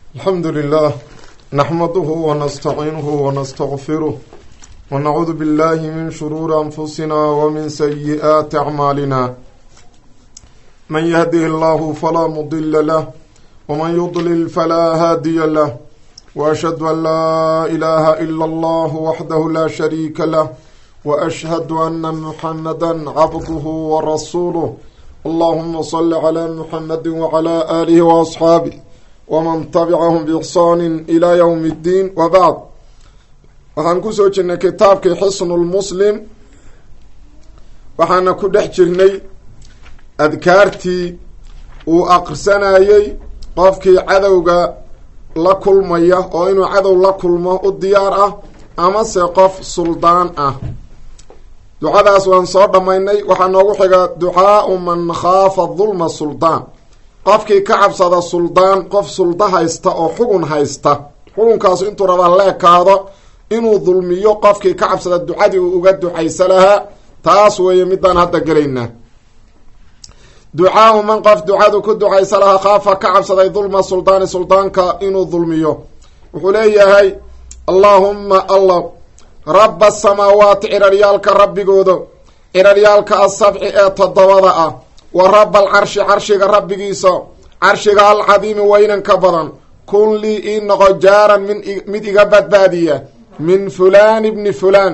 الحمد لله نحمده ونستعينه ونستغفره ونعوذ بالله من شرور أنفسنا ومن سيئات أعمالنا من يهده الله فلا مضل له ومن يضلل فلا هادي له وأشهد أن لا إله إلا الله وحده لا شريك له وأشهد أن محمدا عبده ورسوله اللهم صل على محمد وعلى آله وأصحابه ومن تبعهم بإحsaan إلى yوم الdين وbعd waxaan kusoo jirnay kitaabkii xsن الmslim waxaana ku dhex jirnay adkaartii uu aqrisanayey qofkii cadowga la kulmaya oo inuu cadow la kulmo u diyaar ah amase qof suldaan ah ducadaas waan soo dhammaynay waxaa noogu xiga ducaau man khaafa dulma suldaan qofkii ka cabsada suldaan qof suldo haysta oo xugun haysta xugunkaasu intuu rabaa leekaado inuu dulmiyo qofkii ka cabsada ducadii uu uga ducaysa lahaa taas weeye midaan hadda gelaynaa ducaau man qof ducadu ku ducaysa lahaa khaafa ka cabsaday dulma suldaani suldaanka inuu dulmiyo wuxuu leeyahay allaahumma allah rabba asamaawaati ciraryaalka rabbigooda ciraryaalka asabci ee toddobada ah wa rabba alcarshi carshiga rabbigiisa carshiga alcadiimi weynanka badan kun lii ii noqo jaaran min mid iga badbaadiya min fulaan ibni fulaan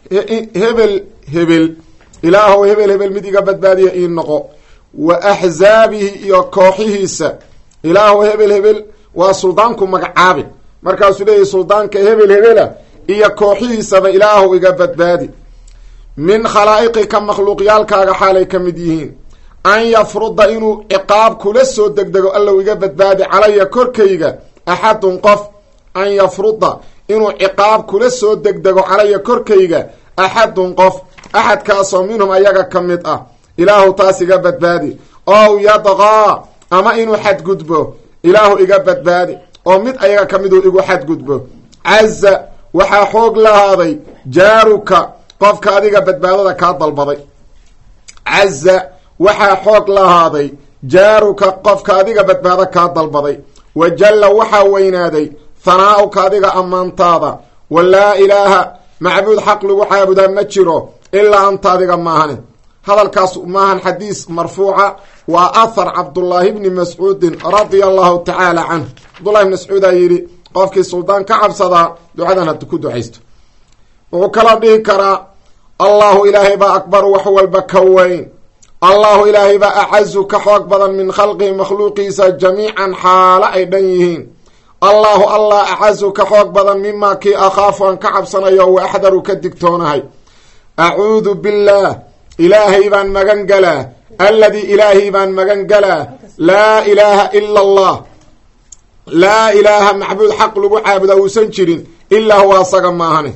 hebel hebel ilaahow hebel hebel mid iga badbaadiya ii noqo wa axzaabihi iyo kooxihiisa ilaahow hebel hebel waa suldaanku magacaabi markaasuu leeyahy suldaanka hebel hebela iyo kooxihiisaba ilaahow iga badbaadi min khalaa'iqika makhluuqyaalkaaga xaalay ka mid yihiin an yafruda inuu ciqaab kula soo degdego allow iga badbaadi calaya korkayga axadun qof an yafruda inuu ciqaab kula soo degdego calaya korkayga axadun qof axadkaasoo minhum ayaga ka mid ah ilaahu taas iga badbaadi ow yadqaa ama inuu xadgudbo ilaahu iga badbaadi oo mid ayaga ka miduu igu xadgudbo caza waxaa xoog lahaaday jaaruka qofka adiga badbaadada kaa dalbaday caza waxaa xoog lahaaday jaaruka qofka adiga badbaado kaa dalbaday wa jalla waxaa weynaaday hanaa'uka adiga ammaantaada wa laa ilaaha macbuud xaq lagu caabudaa ma jiro ilaa anta adiga maahane hadalkaas maahan xadiis marfuuca waa ahar cabdullaahi bni mascuudin radia allahu tacaala canhu cabdullahi bni mascuudaa yidhi qofkii suldaan ka cabsadaa ducadan had ku ducaysto wuxuu kala dhihi karaa allahu ilaahay baa akbaru wax walba ka weyn allahu ilaahay baa acazu ka xoog badan min khalqihi makhluuqiisa jamiican xaalo ay dhan yihiin allahu allah acazu ka xoog badan mimaa kii akhaafu aan ka cabsanayo wa axdaru ka digtoonahay acuudu billaah ilaahay baan magan galaa alladii ilaahay baan magan galaa laa ilaaha ila allah laa ilaaha macbuud xaq lagu caabudaa uusan jirin ilaa huwa asaga maahane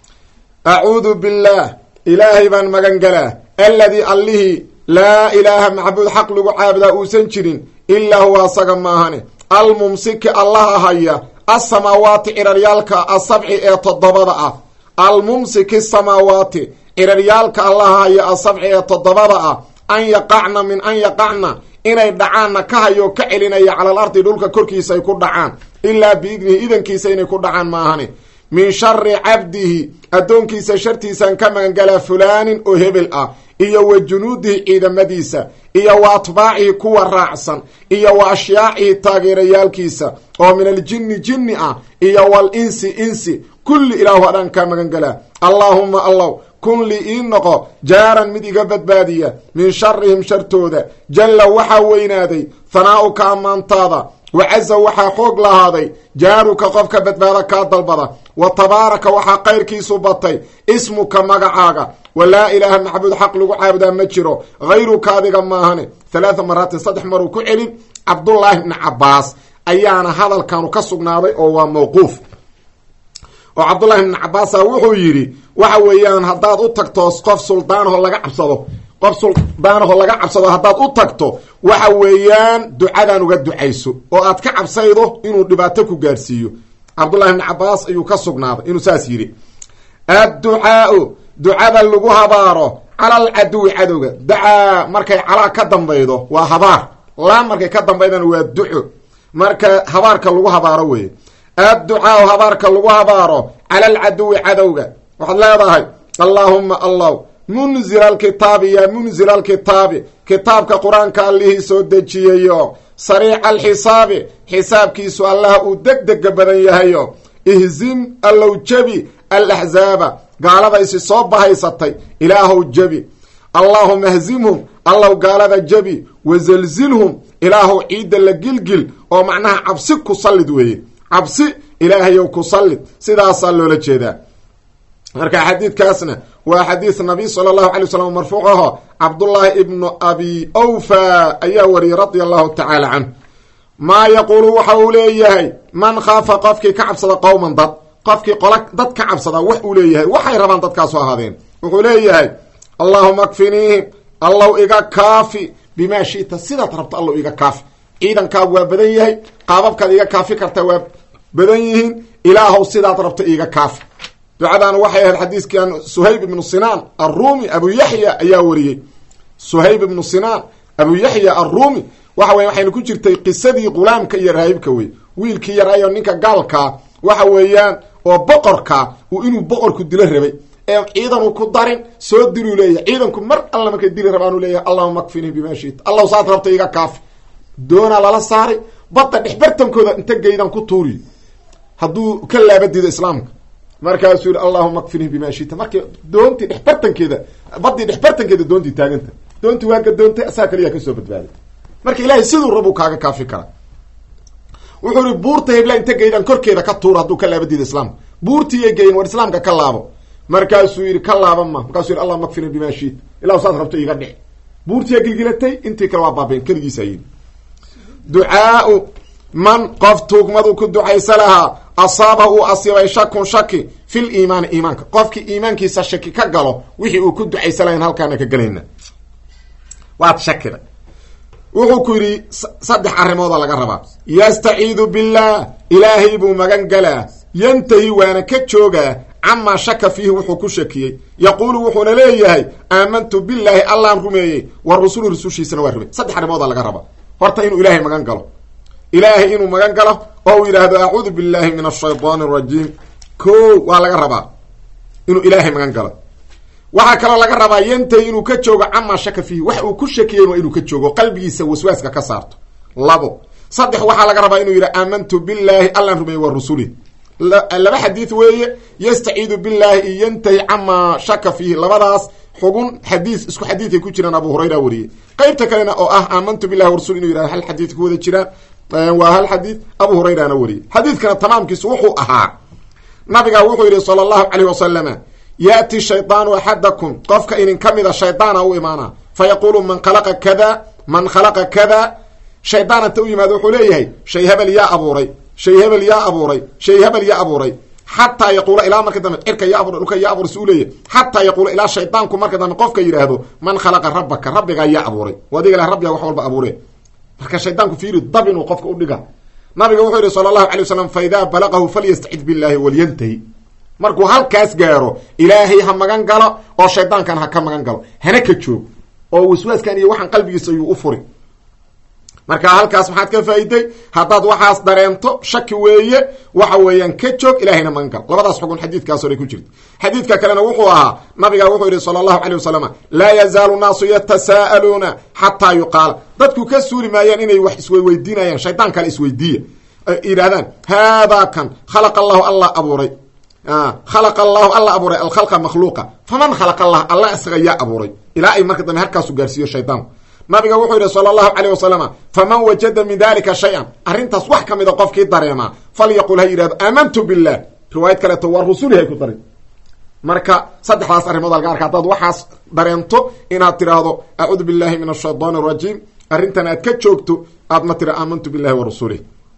acuudu billaah ilaahay baan magan galaa alladii allihii laa ilaaha macbuud xaq lagu caabudaa uusan jirin ilaa huwa asaga maahane almumsiki allaha haya asamaawaati ciraryaalka asabci ee toddobada ah almumsiki samaawaati ciraryaalka allaha haya asabci ee toddobada ah an yaqacna min an yaqacna inay dhacaanna ka hayo ka celinaya calal ardi dhulka korkiisa ay ku dhacaan ilaa biidnihi idankiisa inay ku dhacaan maahane min shari cabdihi addoonkiisa shartiisaan ka magangalaa fulaanin oo hebel ah iyo wa junuudihi ciidamadiisa iyo wa atbaacihi kuwa raacsan iyo wa ashyaacihi taageerayaalkiisa oo min aljinni jinni ah iyo wal insi insi kulli ilaahu adhaan kaa magangalaa allaahumma allaw kun li ii noqo jaaran mid iga badbaadiya min sharihim shartooda jalla waxaa weynaaday hanaa'uka ammaantaada wa caza waxaa xoog lahaaday jaaruka qofka badbaado kaa dalbada wa tabaaraka waxaa kayrkiisu batay ismuka magacaaga wa laa ilaaha macbuud xaq lagu caabudaa ma jiro hayruka adiga maahane halaatha maraatin saddex maruu ku celin cabdullaahi bni cabaas ayaana hadalkanu ka sugnaaday oo waa mawquuf oo cabdullahi bni cabaasa wuxuu yidhi waxa weeyaan haddaad u tagto qof suldaanaho laga cabsado qof suldaanaho laga cabsado haddaad u tagto waxa weeyaan ducadan uga ducayso oo aad ka cabsaydo inuu dhibaato ku gaarsiiyo cabdullahi bni cabaas ayuu ka sugnaaday inuu saas yidhi adducaau ducada lagu habaaro cala alcaduwi cadowga dacaa markay calaa ka dambaydo waa habaar laa markay ka dambaydana waa duco marka habaarka lagu habaaro weeye adducaau habaarka lagu habaaro cala alcaduwi cadowga waxaad leedahay allaahuma allah munzila alkitaabi yaa munzila alkitaabi kitaabka qur-aanka allihii soo dejiyayo sariica alxisaabi xisaabkiisu allaha uu deg dega badan yahayo ihzim allow jebi alaxzaaba gaaladaysi soo bahaysatay ilaahow jebi allaahuma hzimhum allow gaalada jebi wazelzilhum ilaahow ciidda la gilgil oo macnaha cabsi ku sallid weeye cabsi ilaahayow ku sallid sidaasaa loola jeedaa marka xadiidkaasna waa xadiid nabiy sala allahu alay wasalam marfuuc aho cabdullaahi ibnu abi awfa ayaa wariyey radia allahu tacaala canhu maa yaquulu waxa uu leeyahay man khaafa qofkii ka cabsada qowman dad qofkii qola dad ka cabsada wax uu leeyahay waxay rabaan dadkaasu ahaadeen wuxuu leeyahay allaahuma akfiniihim allow iga kaafi bimaa shita sidaad rabto allow iga kaafi ciidankaagu waa badan yahay qaababkaad iga kaafi kartaa waa badan yihiin ilaahow sidaad rabto iga kaafi ducadan waxay ahayd xadiiskan suhayb ibnu sinaan arumi abu yaxya ayaa wariyey suhayb ibnu sinaan abu yaxya arumi waxa weye waxayna ku jirtay qisadii qulaamka iyo raahibka wey wiilkii yaraayo ninka gaalkaa waxa weeyaan oo boqorkaa uu inuu boqorku dilo rabay ee ciidanu ku darin soo diluu leeyahay ciidanku mar alla markay dili rabaanu leeyahay allahuma akfinii bima shita allahu saad rabta iga kaafi doonaa lala saaray badda dhexbartankooda inta geydan ku tuuriy hadduu ka laabadiido islaamka markaasuu yihi allahuma akfinii bima shita markii doontii dhexbartankeeda badii dhexbartankeeda doontii taaganta doontii waa gadoontay asaa kaliyaa kasoo badbaaday marka ilaahay siduu rabuu kaaga kaafi kara wuxuu ihi buurta hebla inta geydan korkeeda ka tuura hadduu ka laabadiido islaamka buurtiiyay geyin war islaamka ka laabo markaasuu yihi ka laaba ma markaasuu yihi allahuma akfinii bima shita ilahu saad rabto iga dhici buurtiyaa gilgilatay intii kale waa baabeen keligiisa yidhi ducaau man qof tuugmadu ku ducaysa lahaa asaaba uu asiibay shakun shaki fil iimaani iimaanka qofkii iimaankiisa shaki ka galo wixii uu ku ducaysa lahayn halkaana ka gelayna waad shakida wuxuu ku yidhi saddex arrimooda laga rabaa yastaciidu billaah ilaahay buu magan galaa yantahi waana ka joogaa camaa shaka fiihi wuxuu ku shakiyey yaquulu wuxuuna leeyahay aamantu billaahi allaan rumeeyey wa rusuli rusushiisana waa rumey saddex arrimooda laga rabaa horta inuu ilaahay magan galo ilaahay inuu magan galo oo uu yidhaahdo acuudu billahi min ashaydaani arajiim ko waa laga rabaa inuu ilaahay magan galo waxaa kaloo laga rabaa yantahi inuu ka joogo camaa shaka fiihi wax uu ku shakiyen waa inuu ka joogo qalbigiisa waswaaska ka saarto labo saddex waxaa laga rabaa inuu yidhi aamantu billaahi allaan rumeeyey wa rusuli laba xadiid weeye yastaciidu billahi iyo yantahi camaa shaka fiihi labadaas xugun xadiis isku xadiiday ku jiraan abu hurayra wariyey qeybta kalena oo ah aamantu billahi wa rasul inuu yihahdo hal xadiid ku wada jiraan waa hal xadiid abu hurayrana wariyey xadiidkana tamaamkiisu wuxuu ahaa nabiga wuxuu yidhi sala allahu caleyh wasalama yaati shaydaanu axadakum qofka inin ka mida shaydaana u imaana fa yaquulu man khalaqa kada man khalaqa kada shaydaan inta u yimaado wuxuu leeyahay shay hebel yaa abuuray shay hebel yaa abuuray shay hebel yaa abuuray xataa yaquula ilaa marka dambe cirka yaa abuuray dhulka yaa abuuray si u leeyahay xataa yaquula ilaa shaydaanku marka dambe qofka yidhaahdo man khalaqa rabbaka rabbigaa yaa abuuray adiga lah rabbiga wax walba abuure marka shaydaanku fiiri dab inuu qofka u dhiga nabiga wuxuu yihi sala allahu alay wasalam fa idaa balaqahu falyastacid billahi walyantahi markuu halkaas gaaro ilaahay ha magan galo oo shaydaankan ha ka magan galo hana ka joog oo waswaaskan iyo waxaan qalbigiisa ayuu u furi marka halkaas maxaad ka faa'iday haddaad waxaas dareento shaki weeye waxa weeyaan ka joog ilahayna magan galo labadaas xugun xadiidkaas horay ku jirta xadiidka kalena wuxuu ahaa nabiga wuxuu yihi sala allahu calay wasalam laa yazaalu naasu yatasaa'aluuna xataa yuqaala dadku ka suuli maayaan inay wax isweydiinayaan shaydaan kale isweydiiya yidhahdaan haadaa kan khalaqa allahu allah abuuray khalaqa allahu alla abuuray alkhalqa makhluuqa faman khalaqa allah alla isaga yaa abuuray ilaa ay marka dambe halkaasu gaarsiiyo shaydaanku nabiga wuxuu yidhi sala allahu caleyh wasalama faman wajada min dalika shay-an arrintaas wax ka mida qofkii dareemaa falyaqul ha yidhahdo aamantu billah riwaayad kaleeto waa rusuli hay ku darin marka saddexdaas arrimood laga arka haddaad waxaas dareento inaad tidhaahdo acuudu billahi min ashaytaan arajiim arrintan aad ka joogto aadna tira aamantu billahi wa rasulih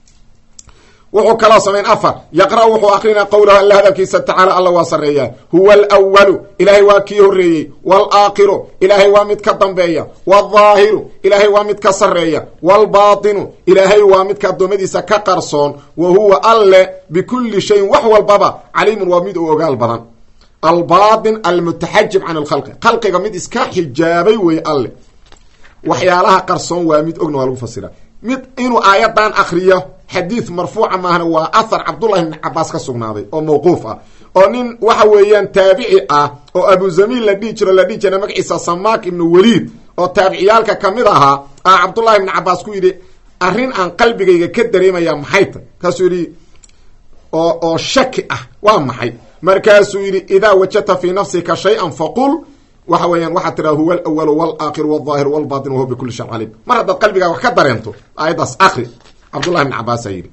wuxuu kaloo samayn afar yaqra' wuxuu akrinaa qowlahu alla hadalkiisa tacaala alla waa sarreeyaa huwa alwalu ilaahay waa kii horreeyey waalaakhiru ilaahay waa mid ka dambeeya waaldaahiru ilaahay waa mid ka sarreeya waalbaatinu ilaahay waa midka addoommadiisa ka qarsoon wa huwa alle bikulli shayin wax walbaba caliimun waa mid u ogaal badan albaatin almutaxajib can alkhalqi khalqiga mid iska xijaabay weeye alle waxyaalaha qarsoon waa mid ogna waa lagu fasiraa mid inuu aayadan akriyo xadiid marfuuca maahna waa ahar cabdullahi ibni cabaas ka sugnaaday oo mawquuf ah oo nin waxa weeyaan taabici ah oo abu zamiil la dhihi jiro la dhihi jira magaciisa samaak ibnu weliid oo taabiciyaalka kamid ahaa a cabdullahi ibni cabaas ku yidhi arrin aan qalbigayga ka dareemaya maxay ta kaasuu yidhi oo oo shaki ah waa maxay markaasuu yidhi idaa wajadta fii nafsika shay-an faqul waxa weeyaan waxaad tiraa huwa alawalu walaakhiru walظaahiru walbatin wahuwa bikuli shan caliim mar haddaad qalbigaa wax ka dareento aayaddaas akri cabdullahi ibni cabaasaa yidhi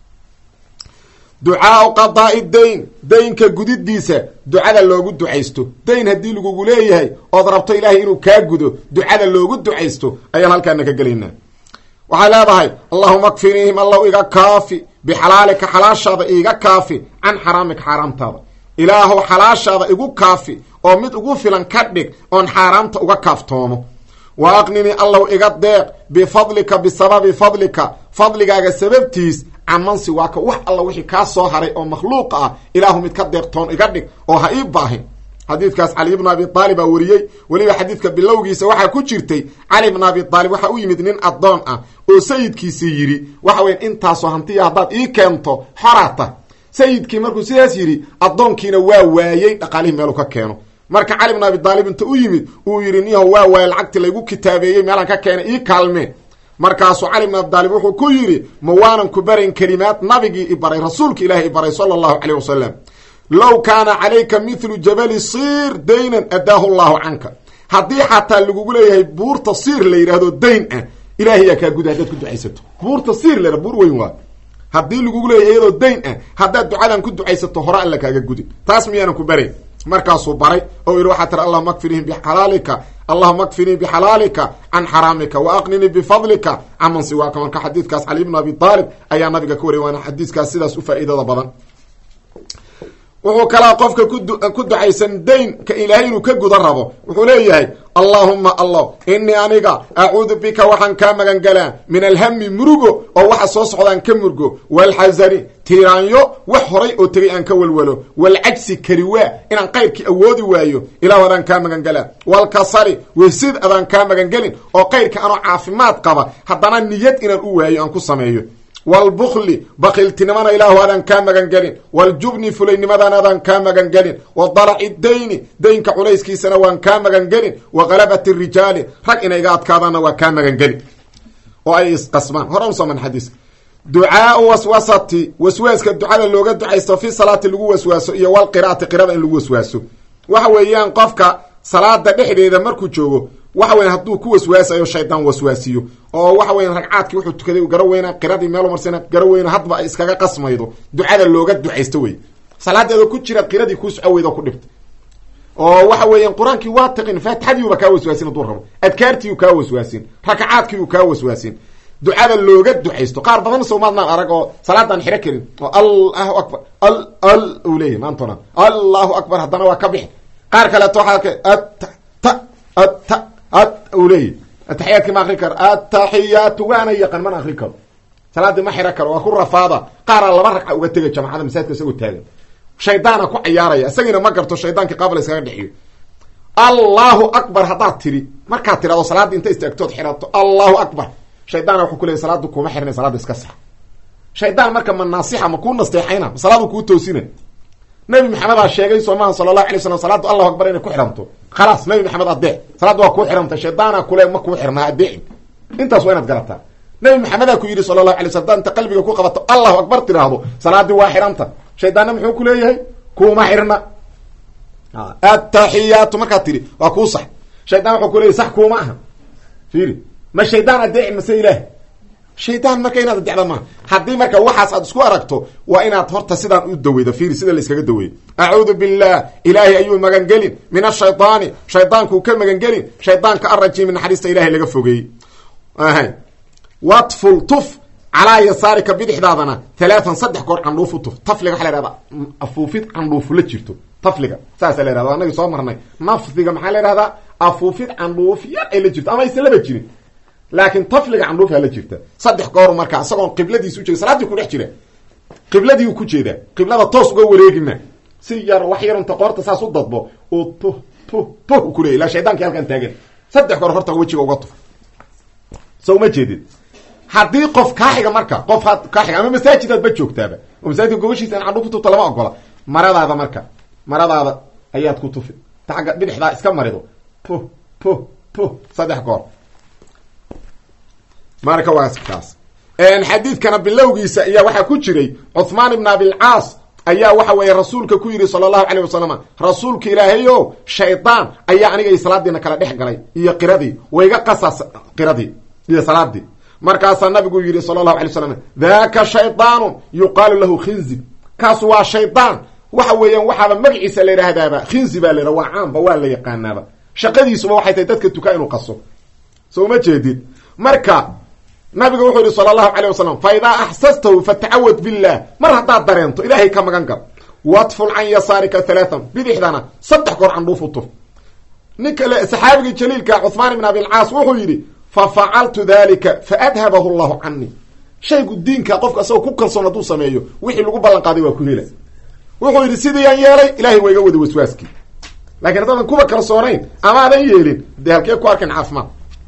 ducaau qadaai dayn daynka gudidiisa ducada loogu ducaysto dayn haddii lagugu leeyahay ood rabto ilaahay inuu kaa gudo ducada loogu ducaysto ayaan halkaana ka gelaynaa waxay leedahay allahuma kfinihim allow iga kaafi bixalaalika xalaashaada iiga kaafi can xaraamika xaaraamtaada ilaahow xalaashaada igu kaafi oo mid ugu filan ka dhig oon xaaraamta uga kaaftoomo wa aqnini allow iga deeq bifadlika bisababi fadlika fadligaaga sababtiis camansi waa ka wax alla wixii kaa soo haray oo makhluuqa ah ilaahu mid ka deeqtoon iga dhig oo ha ii baahin xadiidkaas cali ibnu abi aalib aa wariyey weliba xadiidka bilowgiisa waxaa ku jirtay cali ibnu abi aalib waxaa u yimid nin addoon ah oo sayidkiisii yidhi waxa weya intaasoo hantiya haddaad ii keento xorata sayidkii markuu sidaas yidhi addoonkiina waa waayey dhaqaalihii meelu ka keeno marka cali ibnu abi aalib inta u yimid uu yidhi niyaho waa waayey lacagtii laygu kitaabeeyey meelaan ka keenay ii kaalmee markaasuu cali ibn abi daalib wuxuu ku yidhi ma waanan ku barayn kelimaad nabigii i baray rasuulka ilaahi i baray sala allahu caleyh wasalam low kaana calayka mithlu jabali siir daynan adaahu llahu canka haddii xataa lagugu leeyahay buurta siir la yidhaahdo dayn ah ilahay yaa kaa guda haddaad ku ducaysato buurta siir la buur weyn waa haddii lagugu leeyahay iyadoo dayn ah haddaad ducadan ku ducaysato hore alla kaaga gudin taas miyaanan ku barayn markaasuu baray oo yidhi waxaa tira allahuma akfinihim bixalaalika allahuma akfinii bixalaalika can xaraamika wa aqninii bifadlika caman siwaaka marka xadiidkaas cali ibnu abi aalib ayaa nabiga ka wariyay waana xadiiskaas sidaas u faa'iidada badan wuxuu kalaa qofka ku ducaysan daynka ilaahay inuu ka guda rabo wuxuu leeyahay allaahuma allah inii aniga acuudu bika waxaan kaa magan galaa min alhami murugo oo waxa soo socdaan ka murgo waalxasani tiiraanyo wax horay oo tegay aan ka walwalo waalcajsi kariwaa inaan qayrkii awoodi waayo ilahu adaan kaa magan galaa waalkasali wesid adaan kaa magan gelin oo qayrka anoo caafimaad qaba haddana niyad inaan u waayo aan ku sameeyo wlbukli bakiltinimana ilaahu adaan kaa magan gelin waljubni fulaynimadan adaan kaa magan gelin wa dalaci dayni daynka culayskiisana waan kaa magan gelin wa galabati rijaali rag inay iga adkaadaanna waa kaa magan gelin oo ay isqasmaan hore usoman xadiis ducaau waswasati waswaaska ducada looga ducaysto fi salaati lagu waswaaso iyo walqiraati qirada in lagu waswaaso waxa weeyaan qofka salaada dhexdeeda markuu joogo waxa weyan hadduu ku waswaasayo shaydaan waswaasiyo oo waxa weyan ragcaadkii wuxuu tukaday garo weyna qiradii meelu marsana garo weyna hadba ay iskaga qasmaydo ducada looga ducaysto wey salaadeeda ku jira qiradii kuu soco weydo ku dhibta oo waxa weeyaan qur-aankii waa taqin faatixadiiuba kaa waswaasin hadduu rabo adkaartiiu kaa waswaasin rakacaadkiiu kaa waswaasin ducada looga ducaysto qaar badan soomaadnaan arag oo salaadaan xiro karin oo allahu akbar al al uu leeyahy maantona allahu akbar haddana waa ka bixi qaar kaleeto waxaa ka at ta at ad u leeyahy ataxiyaadki ma akri karo ataxiyaatu waana yaqan mana akri karo salaadii ma xiro karo waa ku rafaada qaaraa laba ragca uga tegay jamacada masaajidka isagoo taagan shaydaana ku cayaaraya isagiina ma garto shaydaankii qaabla iskaga dhexiyo allahu akbar haddaad tiri markaad tirahdo salaaddii inta istaagtood xirato allahu akbar shaydaana wuxuu ku leeyay salaadu kuma xirnay salaada iska sax shaydaan marka ma naasixa ma kuu nasteexayna ma salaadu kuu toosina nabi maxamedaa sheegay soomaha sala allahu alay slam salaadu allahu akbar inay ku xiranto khalaas nabi maxamed adeec salaaddu waa kuu xirantay shaydaana kule ma kuu xirnaa adeecin intaas waa inaad garataa nabi maxamedaa ku yidhi sala allahu alay slam hadaad inta qalbiga ku qabato allahu akbar tiraahdo salaadii waa xiranta shaydaanna muxuu ku leeyahay kuuma xirna ataxiyaatu markaad tiri waa kuu sax shaydaan wuxuu ku leeyahy sax kuuma aha fiiri ma shaydaan adeecin mase ilaah shaydaan marka inaad adecda maaha haddii marka waxaas aad isku aragto waa inaad horta sidaan u daweydo fiiri sida la iskaga daweeyo acuudu billah ilaahay ayuu magangelin min ashaydaani shaydaankuu ka magangelin shaydaanka arajiimi naxariista ilahay laga fogeeyey watful tuf calaa yasaarika bidixdaadana talaatan saddex goor candhuuf u tuf tafliga waxa la ihahda afuufid candhuufu la jirto tafliga saasa la yhahda anagi soo marnay nafdiga maxaa la ihahdaa afuufid candhuuf yar ay la jirto ama aysan laba jirin laakiin tafliga candhuufaa la jirta saddex gooru markaa isagoon qibladiis ujeeda salaadii ku dhex jira qibladii u ku jeedaa qiblada toos uga wareegima si yar wax yarunta qoorta saas u dadbo oo puh puh puh ku leeyay ilaa shaydaankii halkaan taagan saddex goor horta wejiga uga tuf so uma jeedid haddii qof kaa xiga marka qof kaa xiga ama masaajidaadba joogtaaba oo masaajidka gobashiisa in candhuuf ku tufta lama ogola maradaada marka maradaada ayaad ku tufi ta agga bidixdaa iska marido pu pu pu saddex goor marka waa kaas xadiidkana bilowgiisa ayaa waxaa ku jiray cuthmaan ibn abilcaas ayaa waxa weeye rasuulka ku yidhi sala allahu calayh wasalam rasuulka ilaahay o shaydaan ayaa aniga iyo salaadiina kala dhex galay iyo qiradii wayga qasas qiradii iyo salaadii markaasaa nabigu yidhi sala allahu alay slam daka shaydaanun yuqaalu lahu khinzib kaas waa shaydaan waxa weeyaan waxaaba magaciisa la yidhaahdaaba khinzi baa la yidhaha waa caamba waa la yaqaanaaba shaqadiisuba waxay tahay dadka tukaa inuu qaso soo ma jeedid marka nabigu wuxuu yihi sala allahu calayh wasalam fa idaa axsastahu fatacawad billah mar haddaad dareento ilaahay ka magan gal wadful can yasaarika halaatan bidixdana saddex goor candhuuf u tuf nin kale saxaabigii jaliilka cuhmaan ibn abilcaas wuxuu yidhi fa facaltu dalika fa adhabahu llahu canii shaygu diinka qofka asagoo ku kalsoon hadduu sameeyo wixii lagu ballan qaaday waa ku hela wuxuu yidhi sidiiyaan yeelay ilahay waa iga wada waswaaskii lakiin haddaadan kuba kalsoonayn ama adan yeelin dee halkee ku arkan caafimaad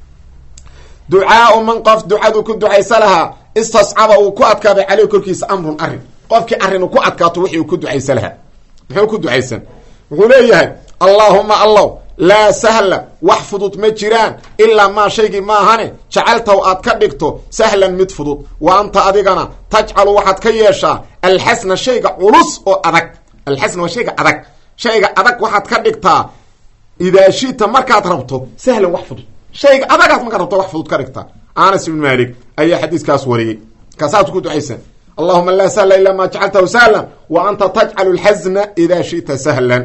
ducaau man qof ducadu ku ducaysa lahaa istascaba uu ku adkaaday caleyh korkiisa amrun arrin qofkii arrin ku adkaato wixii uu ku ducaysa lahaa muxuu ku ducaysan wuxuu leeyahay allaahuma allow laa sahla wax fudud ma jiraan ilaa maa shaygii maahane jacaltahu aad ka dhigto sahlan mid fudud wa anta adigana tajcalu waxaad ka yeeshaa alxasna shayga culus oo adag alxasna waa shayga adag shayga adag waxaad ka dhigtaa idaa shita markaad rabto sahlan wax fudud shayga adagaad markaad rabto wax fudud ka dhigtaa anas ibn malik ayaa xadiiskaas wariyey kaasaad ku ducaysan allahuma laa sahla ilaa maa jacaltahu sahlan wa anta tajcalu alxasna idaa shita sahlan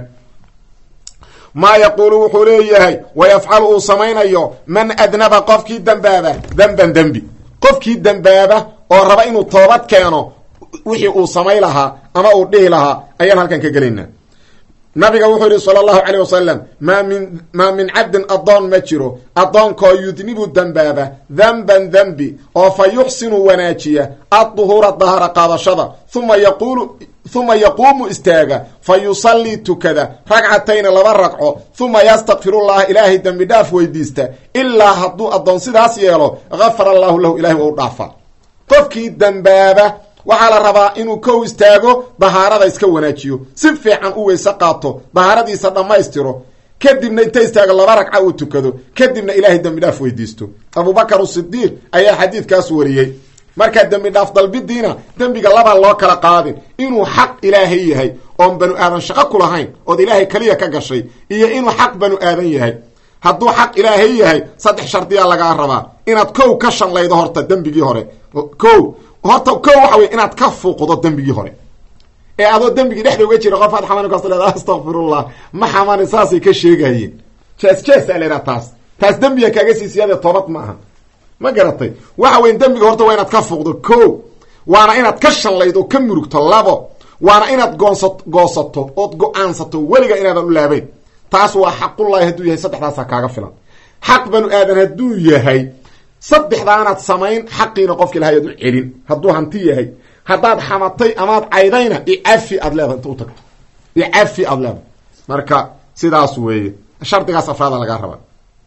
maa yaquulu wuxuu leeyahay wayafcalu uu samaynayo man adnaba qofkii dembaaba demban dembi qofkii dembaaba oo raba inuu toobad keeno wixii uu samay lahaa ama uu dhihi lahaa ayaan halkan ka gelaynaa nabiga wuxuu yihi sala allahu calayh wasalam maa min maa min cabdin addoon ma jiro addoonkoo yudnibu dembaaba denban dembi oo fa yuxsinu wanaajiya adduhuura dahara qaadashada uma yaquulu uma yaquumu istaaga fa yusallii tukada ragcatayni laba ragco uma yastakfirullaha ilaahay dembi dhaaf weydiista ilaa hadduu addoon sidaas yeelo gafara allahu lahu ilahay waa u dhaafa qofkii dembaaba waxaa la rabaa inuu kow istaago dahaarada iska wanaajiyo si fiican u weyse qaato dahaaradiisa dhammaystiro kadibna inta istaago laba ragca uu tukado kadibna ilaahay dembi dhaaf weydiisto abubakar sidiiq ayaa xadiidkaas wariyey markaa dembi dhaaf dalbidiina dembiga labaa loo kala qaadin inuu xaq ilaahay yahay oon banu aadan shaqo ku lahayn ood ilaahay keliya ka gashay iyo inuu xaq banu aadan yahay hadduu xaq ilaahay yahay saddex shardiyaa lagaa rabaa inaad kow ka shanlaydo horta dembigii hore kow horta kow waxa wey inaad ka fuuqdo dembigii hore ee adoo dembigii dhexda uga jira qof aad xamani kasto leeda astaqfirullah ma xamani saasay ka sheegayeen jees jees a laydhaha taas taas dembiga kaaga sii siyaadee toobad ma aha ma garatay waxa weyn dembiga horta waa inaad ka fuuqdo ko waana inaad ka shanlaydo oo ka murugto labo waana inaad goonsa goosato ood go-aansato weliga inaadan u laabayn taas waa xaqullahi hadduu yahay saddexdaasaa kaaga filan xaq banu aadan hadduu yahay saddexdaanaad samayn xaqiina qofki lahay ad u celin hadduu hanti yahay haddaad xamatay amaad caydayna icafi aad leedahay inta u tagto icafi aad leedahay marka sidaas weeye shardigaas afraada lagaa rabaa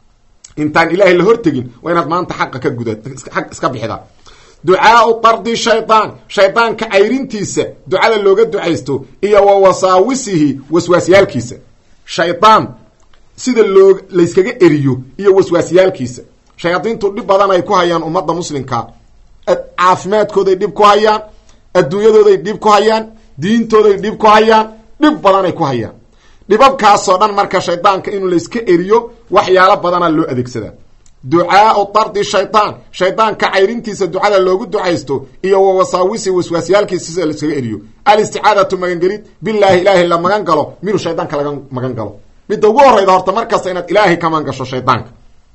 intaan ilaahay la hortegin waa inaad maanta xaqa ka guda aq iska bixidaa ducaau tardi shaydaan shaydaanka cayrintiisa ducada looga ducaysto iyo wa wasaawisihi waswaasyaalkiisa shaydaan sida loo layskaga eriyo iyo waswaasyaalkiisa shayaadiintu dhib badan ay ku hayaan ummadda muslimka caafimaadkooday dhib ku hayaan adduunyadooday dhib ku hayaan diintooday dhib ku hayaan dhib badanay ku hayaan dhibabkaasoo dhan marka shaydaanka inuu layska eriyo waxyaalo badanaa loo adeegsadaa ducaau tardi shaydaan shaydaanka cayrintiisa ducada loogu ducaysto iyo wa wasaawisi waswaasyaalkiisa sida layskaga eriyo alisticaadatu magangelid bilaahi ilaahay la magan galo minuu shaydaanka laga magan galo midda ugu horeyda horta markasta inaad ilaahay ka magan gasho shaydaanka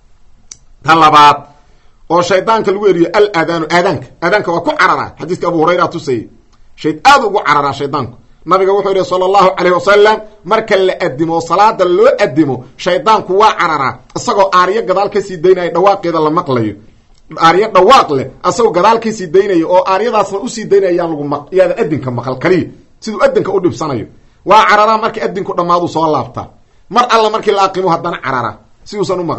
tan labaad oo shaydaanka lagu eriyo al aadaanu aadaanka aadaanka waa ku cararaa xadiiska abu hurayra tusayay shay aada ugu cararaa shaydaanku nabiga wuxuu yihi sala allahu calayh wasalam marka la adimo oo salaada loo adimo shaydaanku waa cararaa isagoo aaryo gadaal kasii daynaya dhawaaqeeda la maqlayo aaryo dhawaaq leh asagoo gadaal kasii daynaya oo aaryadaasna usii daynaya yaan lagu maq yaada adinka maqal kaliya siduu adinka u dhibsanayo waa cararaa markii adinku dhammaadu soo laabtaa mar alla markii la aqimo haddana carara si uusan u maqlin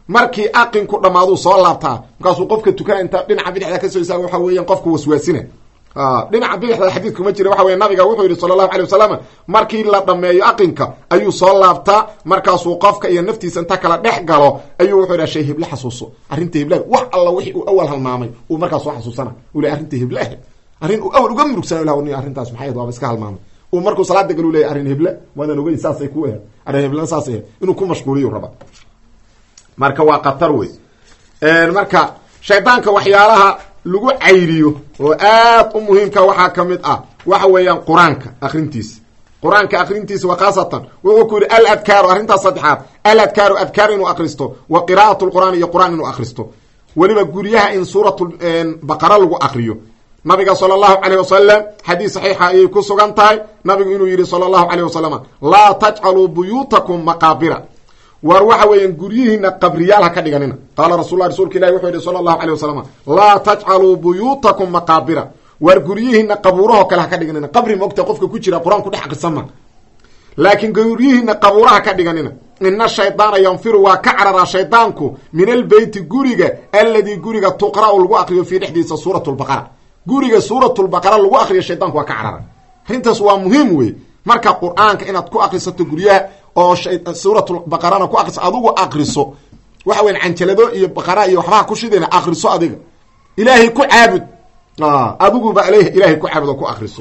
markii aqinku dhammaaduu soo laabtaa markaasuu qofka tukana inta dhinaca bidixda kasoo istaaga waxa weeyaan qofku waswaasina dhinaca bidixda xadiid kuma jira waxa weye nabiga wuxuu yidhi sala allahu alay wasalam markii la dhameeyo aqinka ayuu soo laabtaa markaasuu qofka iyo naftiisa inta kala dhex galo ayuu wuxuu yidhaha shay heble xasuuso arrinta heblaha wax alla wixii uu awal halmaamay uu markaas soo xasuusana uu le arrinta hebleah arrin uu awal uga murugsan lah ni arrintaas maxay waaba iska halmaamay uu markuu salaada galu leeyay arrin heble waadan ogeyn saasay ku ahed arrin heblena saasay ahed inuu ku mashquuliyu raba marka waa khatar wey marka shaydaanka waxyaalaha lagu cayriyo oo aad u muhiimka waxaa ka mid ah waxa weeyaan qur-aanka akrintiisa qur-aanka akrintiisa wa khaasatan wuxuu ku yidhi al adkaaru arrintaas saddexaad al adkaaru adkaar inuu akristo wa qiraa'at lqur'aan iyo qur-aan inuu akristo weliba guryaha in suurat baqara lagu akriyo nabiga sala allahu caleyh wasalam xadiis saxiixa ayay ku sugan tahay nabigu inuu yidhi sala allahu caleyh wasalam laa tajcaluu buyuutakum maqaabira war waxa weeyaan guryihiina qabriyaal ha ka dhiganina qaala rasul lah rasuulka ilahi wuxuu yihi sala allahu aleyh wasalam laa tajcaluu buyuutakum maqaabira war guryihiina qabuurahoo kale ha ka dhiganina qabri maogta qofka ku jira qur-aanku dhex aqrisama laakiin guryihiina qabuuraha ka dhiganina ina shaydaana yanfiru waa ka cararaa shaydaanku min albeyti guriga alladii guriga tuqra-u lagu akriyo fii dhexdiisa suurat lbaqara guriga suuratulbaqara lagu akriyo shaydaanku waa ka carara arrintaas waa muhiim wey marka qur-aanka inaad ku akrisato guryaha oo suuratulbaqarana ku akriso adugu akriso waxa weyan canjalado iyo baqara iyo waxbaha ku shidayna akriso adiga ilaahay ku caabud adiguba aleyh ilaahay ku caabud oo ku akriso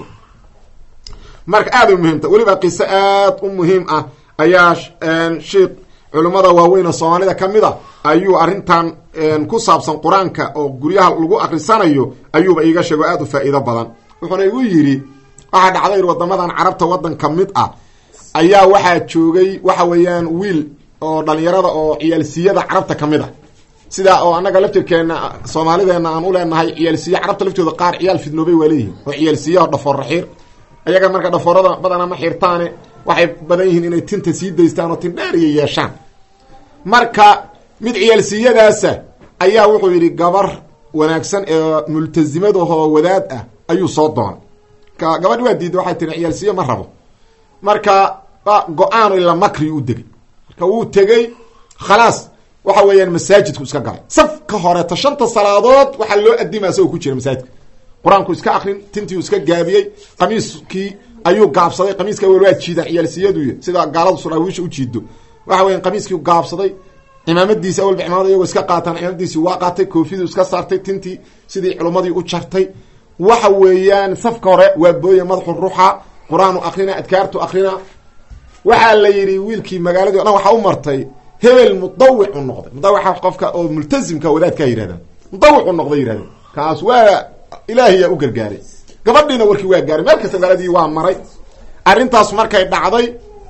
marka aad u muhiimta weliba qiso aad u muhiim ah ayaa sheikh culimmada waaweyn oo soomaalida ka mid a ayuu arrintan ku saabsan qur-aanka oo guryaha lagu akrisanayo ayuuba iiga sheego aad u faa'iido badan wuxuuna igu yidhi waxaa dhacday wadamadan carabta waddan ka mid ah ayaa waxaa joogay waxa weeyaan wiil oo dhalinyarada oo ciyaalsiyada carabta ka mid a sidaa oo annaga laftirkeena soomaalideena aan u leenahay ciyaalsiya carabta laftooda qaar ciyaal fidnoobay waa leeyihin oo ciyaalsiya oo dhafoor raxiir ayaga marka dhafoorada badana ma xirtaane waxay badan yihiin inay tinta sii daystaan oo tin dheeriya yeeshaan marka mid ciyaalsiyadaasa ayaa wuxuu yidhi gabar wanaagsan ee multazimadahoo wadaad ah ayuu soo doonay ka gabadhi waa diiday waxay tiri ciyaalsiye ma rabo marka go-aan ila makri u degay marka wuu tegey khalaas waxa weeyaan masaajidku iska galay safka horeeta shanta salaadood waxaa loo adima isagoo ku jira masaajidka qur-aanku iska akrin tintiu iska gaabiyey qamiiskii ayuu gaabsaday qamiiska wel waa jiidaan ciyaalsiyadu sida gaaladu suraawiisha u jiido waxa weyan qamiiskii gaabsaday cimaamadiisi awalba cimaamada iyagoo iska qaataan cimaamadiisi waa qaatay koofidu iska saartay tintii sidii culummadii u jartay waxa weeyaan safka hore waa booye madaxu ruxa qur-aanu akrina adkaartu akrina waxaa la yidhi wiilkii magaaladii o dhan waxaa u martay hebel mudawicu noqday mudawica qofka oo multazimka wadaadkaa yidhahdaan mudawicu noqday yidhahdeen kaas waa ilaahiyaa u gargaaray gabadhiina warkii waa gaaray meel kasta magaaladii waa maray arrintaas markay dhacday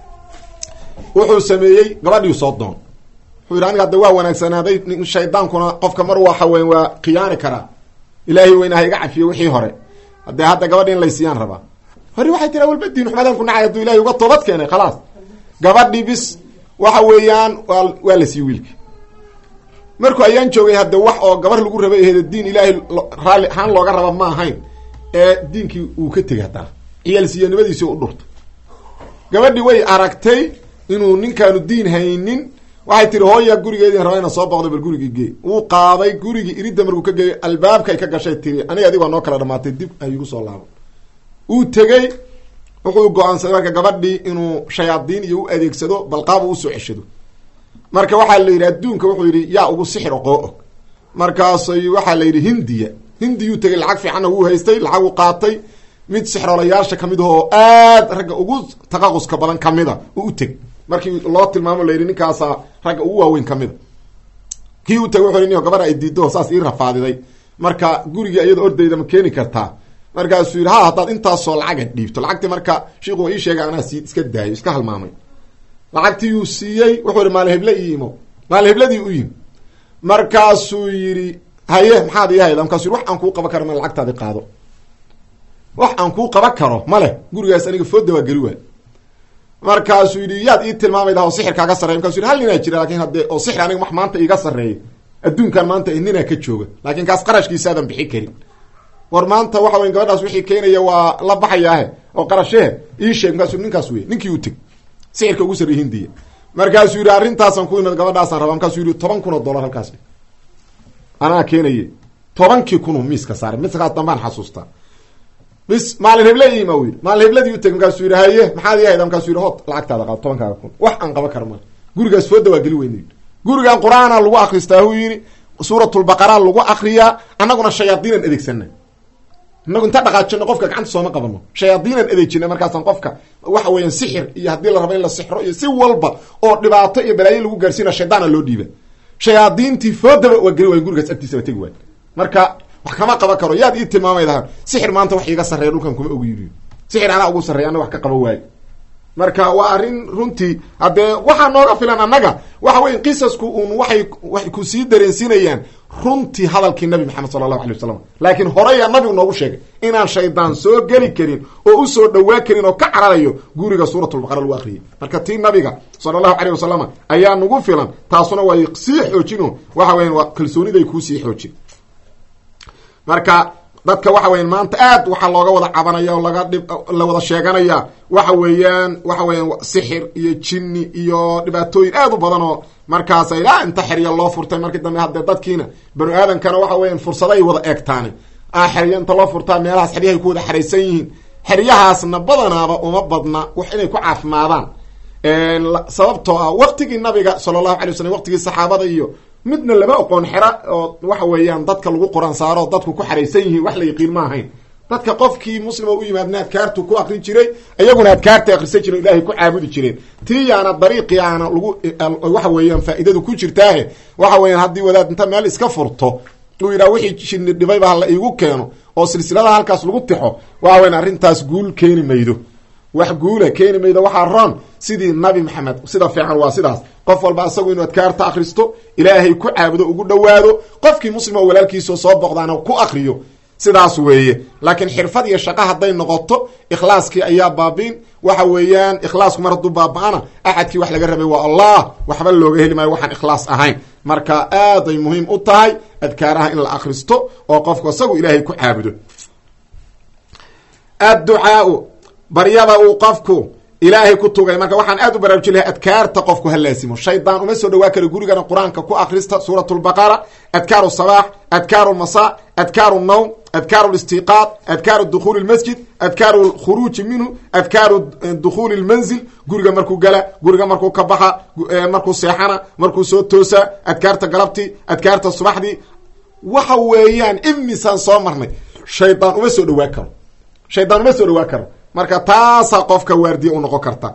wuxuu sameeyey gabadhii soo doon wuxuu yidhi aniga hadda waa wanaagsanaaday shaydaankuna qofka mar waxa weyn waa khiyaani karaa ilaahay weyna ha iga cafiyo wixii hore haddee hadda gabadhi in laysiyaan rabaa hore waxay tiri awalba diin xumadaan ku nacay hadduu ilahay uga toobad keenay khalaas gabadhi bis waxa weeyaan waa waa la siiye wiilki markuu ayaan joogay hadde wax oo gabar lagu rabay aheed diin ilaahay raalli ahaan looga raba ma ahayn ee diinkii uu ka tegay haddana ciyaalsiyanimadiisi u dhurta gabadhi way aragtay inuu ninkaanu diin haynin waxay tiri hooya gurigeedii rabaa ina soo boqdo bal gurigii gee wuu qaaday gurigii iridda markuu ka geeyay albaabkay ka gashay tiri aniga adig waa noo kala dhamaatay dib ayugu soo laabo uu tegey wuxuu go-aansaday marka gabadhii inuu shayaadiin iyo u adeegsado balqaab u usoo ceshado marka waxaa la yidhi adduunka wuxuu yidhi yaa ugu sixir oqoo og markaasay waxaa la yidhi hindiya hindiyuu tegay lacag fiicanna wuu haystay lacag u qaatay mid sixroolayaasha kamid ah oo aad ragga ugu taqaquska badan kamida uu u teg markii loo tilmaamo la yidhi ninkaasaa ragga ugu waaweyn kamida kii u tegay wuxu ni gabadha ay diido saas ii rafaadiday marka guriga iyada ordayda ma keeni kartaa markaasuu yidhi ha haddaad intaasoo lacaga dhiibto lacagtii marka shiiku ii sheegay anaa sii iska daayo iska halmaamay lacagtiiyuu siiyey wuxuu yihi maali heble ii imo maali hebladii u yimi markaasuu yidhi haye maxaad ii hayda markasu yii wax aan kuu qaban karo ma lacagtaadi qaado wax aan kuu qaban karo ma leh gurigaas aniga fooda waa geli waay markaasuu yidhi yaad ii tilmaamayda oo sixir kaaga sarreya markasu yidhi hal ninaa jira lakin haddee oo sixir aniga wax maanta iiga sarreeya adduunkan maanta ninaa ka jooga laakin kaas qarashkiisaadan bixi karin war maanta waxa weya gabadhaas wixii keenaya waa la baxayaahe oo qarashehe ii sheeg markaasu ninkaas wey ninkii u teg sixirka ugu sarreey hindiya markaasuu yidhi arrintaasaan ku imid gabadhaasaan raba markaasuu yidhi toban kun oo dollar halkaas anaa keenaye tobankii kunuu miiska saaray miskaas dambaan xasuustaa bis maalin heble ima u yidhi maalin hebladii uteg markaasuu yidhi haye maxaad ii hayda markaasuu yidhi hod lacagtaada qaado tobankaaga kun wax aan qaban kara maa gurigaas fooda waa geli weyna yidhi gurigan qur-aana lagu akristaa hu yidhi suuratulbaqara lagu akriyaa annaguna shayaadiinan adeegsana inagu inta dhaqaajino qofka gacanta sooma qabano shayaadiinan adeejina markaasaan qofka waxa weeyaan sixir iyo haddii la rabo in la sixro iyo si walba oo dhibaato iyo balaayo lagu gaarsiina shaydaana loo dhiiba shayaadiintii foodaba waa geli waay gurigaas agtiisaba tegi waay marka wax kama qaban karo yaad ii tilmaamaydaha sixir maanta wax iiga sarreeya dhulkan kuma ogu yidhi sixir anaa ugu sarreeya ana wax ka qaban waayo marka waa arrin runtii haddee waxaa nooga filan annaga waxa weya qisasku uun waxay waxay ku sii dareensiinayaan runtii hadalkii nabi maxamed sala allahu alay wasalam laakiin horeyaa nabigu noogu sheegay inaan shaydaan soo geli karin oo usoo dhawaa karin oo ka cararayo guriga suuratulbaqara lagu akriyay marka tii nabiga sala allahu aleyh wasalam ayaa nagu filan taasuna way sii xoojino waxa weyan waa kalsooniday kuusii xoojin marka dadka waxa weyan maanta aad waxaa looga wada cabanaya oo laga dhib la wada sheeganaya waxa weeyaan waxa weeyaan sixir iyo jinni iyo dhibaatooyin aad u badan oo markaas ilaa inta xerya loo furtay markii dambe haddee dadkiina banu aadamkana waxa weyan fursaday wada eegtaani a xerya inta loo furtaa meelahaas xeryahay ku wada xeraysan yihiin xeryahaasna badanaaba uma badna wax inay ku caafimaadaan sababtoo ah waqtigii nabiga sala allahu alay wasalam waqtigii saxaabada iyo midna lama oqoon xera oo waxa weeyaan dadka lagu qoran saaro dadku ku xaraysan yihiin wax la yaqiin ma ahayn dadka qofkii muslima u yimaadna adkaartu ku akrin jiray iyaguna adkaarta akrisan jire ilaahay ku caabudi jireen tii yaana dariiqii aana lagu waxa weeyaan faa'iidadu ku jirtaahe waxa weeyaan haddii wadaad inta meel iska furto uu yidhaha wixii jinni dhibayba hala iigu keeno oo silsilada halkaas lagu tixo waxa weyan arrintaas guul keeni maydo wax guula keeni maydo waxaa roon sidii nabi maxamed sida fiican waa sidaas qof walba asagu inuu adkaarta akristo ilaahay ku caabudo ugu dhowaado qofkii muslim oo walaalkiisao soo boqdaana ku akriyo sidaas weeye laakiin xirfad iyo shaqo hadday noqoto ikhlaaskii ayaa baabiin waxa weeyaan ikhlaasku mar hadduu baaba-ana axadkii wax laga rabay waa allah waxba looga heli maayo waxaan ikhlaas ahayn marka aaday muhiim u tahay adkaaraha in la akristo oo qofku isagu ilaahay ku caabudo adducaau baryada uu qofku ilaahay ku tugay marka waxaan aad u baraarujin lahay adkaarta qofku ha laasimo shaydaan uma soo dhawaa karo gurigana qur-aanka ku akrista suurat lbaqara adkaaru sabaax adkaaru lmasa adkaaru nawm adkaaru listiqaad adkaaru dukhuuli lmasjid adkaaru lkhuruuji minhu adkaaru dukhuuli lmanzil guriga markuu gala guriga markuu ka baxa markuu seexana markuu soo toosa adkaarta galabtii adkaarta subaxdii waxa weeyaan imisaan soo marnay shaydaan uma soo dhawaa karo shaydaan uma soo dhawaa karo marka taasaa qofka waardiya u noqon karta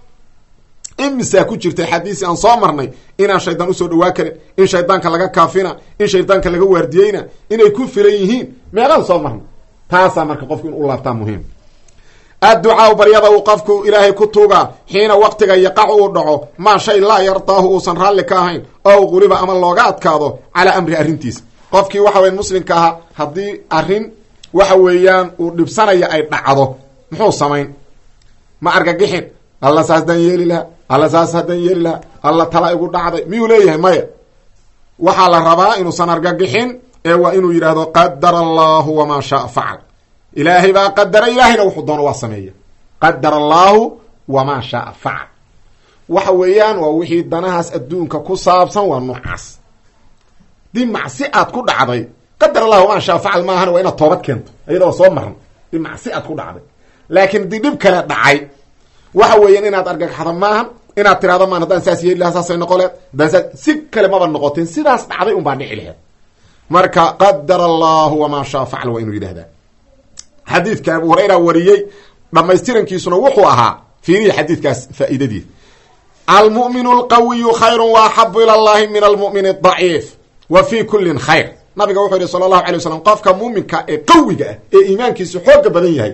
imisaa ku jirta xadiisi aan soo marnay inaan shaydaan usoo dhawaa karin in shaydaanka laga kaafina in shaydaanka laga waardiyeyna inay ku filan yihiin meeqaan soo marnay taasaa marka qofku in u laabtaa muhiim adducaau baryada uu qofku ilaahay ku tuugaa xiina waqtiga yaqac uu dhaco maa shay laa yardaahu uusan raalli ka ahayn ow quliba ama looga adkaado calaa amri arrintiisa qofkii waxa weya muslimka ahaa haddii arrin waxa weeyaan uu dhibsanaya ay dhacdo muxuu samayn ma argagixin alla saas haddaan yeeli lahaa alla saas haddaan yeeli lahaa alla tala igu dhacday miyuu leeyahay maya waxaa la rabaa inuusan argagixin ee waa inuu yidhaahdo qadara allahu wamaa shaa facal ilaahay baa qadara ilaahayna wuxuu doono waa sameeya qadara allaahu wamaa shaa facal waxa weeyaan waa wixii danahaas adduunka ku saabsan waa noocaas dii macsi aad ku dhacday qadar allahu wamaa shaa facal maahan waa inaad toobad keento iyadoo soo marna dii macsi aad ku dhacday laakiin dii dhib kale dhacay waxa weeyaan inaad argagaxdo maahan inaad tirahdo maan haddaan saas yeeli lahaa saasay noqoleed haddaan saas si kale maba noqoteen sidaas dhacday un baa dhici laheed marka qadara allahu wamaa shaa facal waa inuu yidhahdaa xadiidka abu hurayra wariyey dhamaystirankiisuna wuxuu ahaa fiiriya xadiidkaas faa'iidadiis almu'minu alqawiyu khayru wa axabu ila allahi min almu'min adaciif wa fi kullin khayr nabiga wuxuu yihi sala allahu alay wasalam qofka muuminka ee qawiga ah ee iimaankiisu xooga badan yahay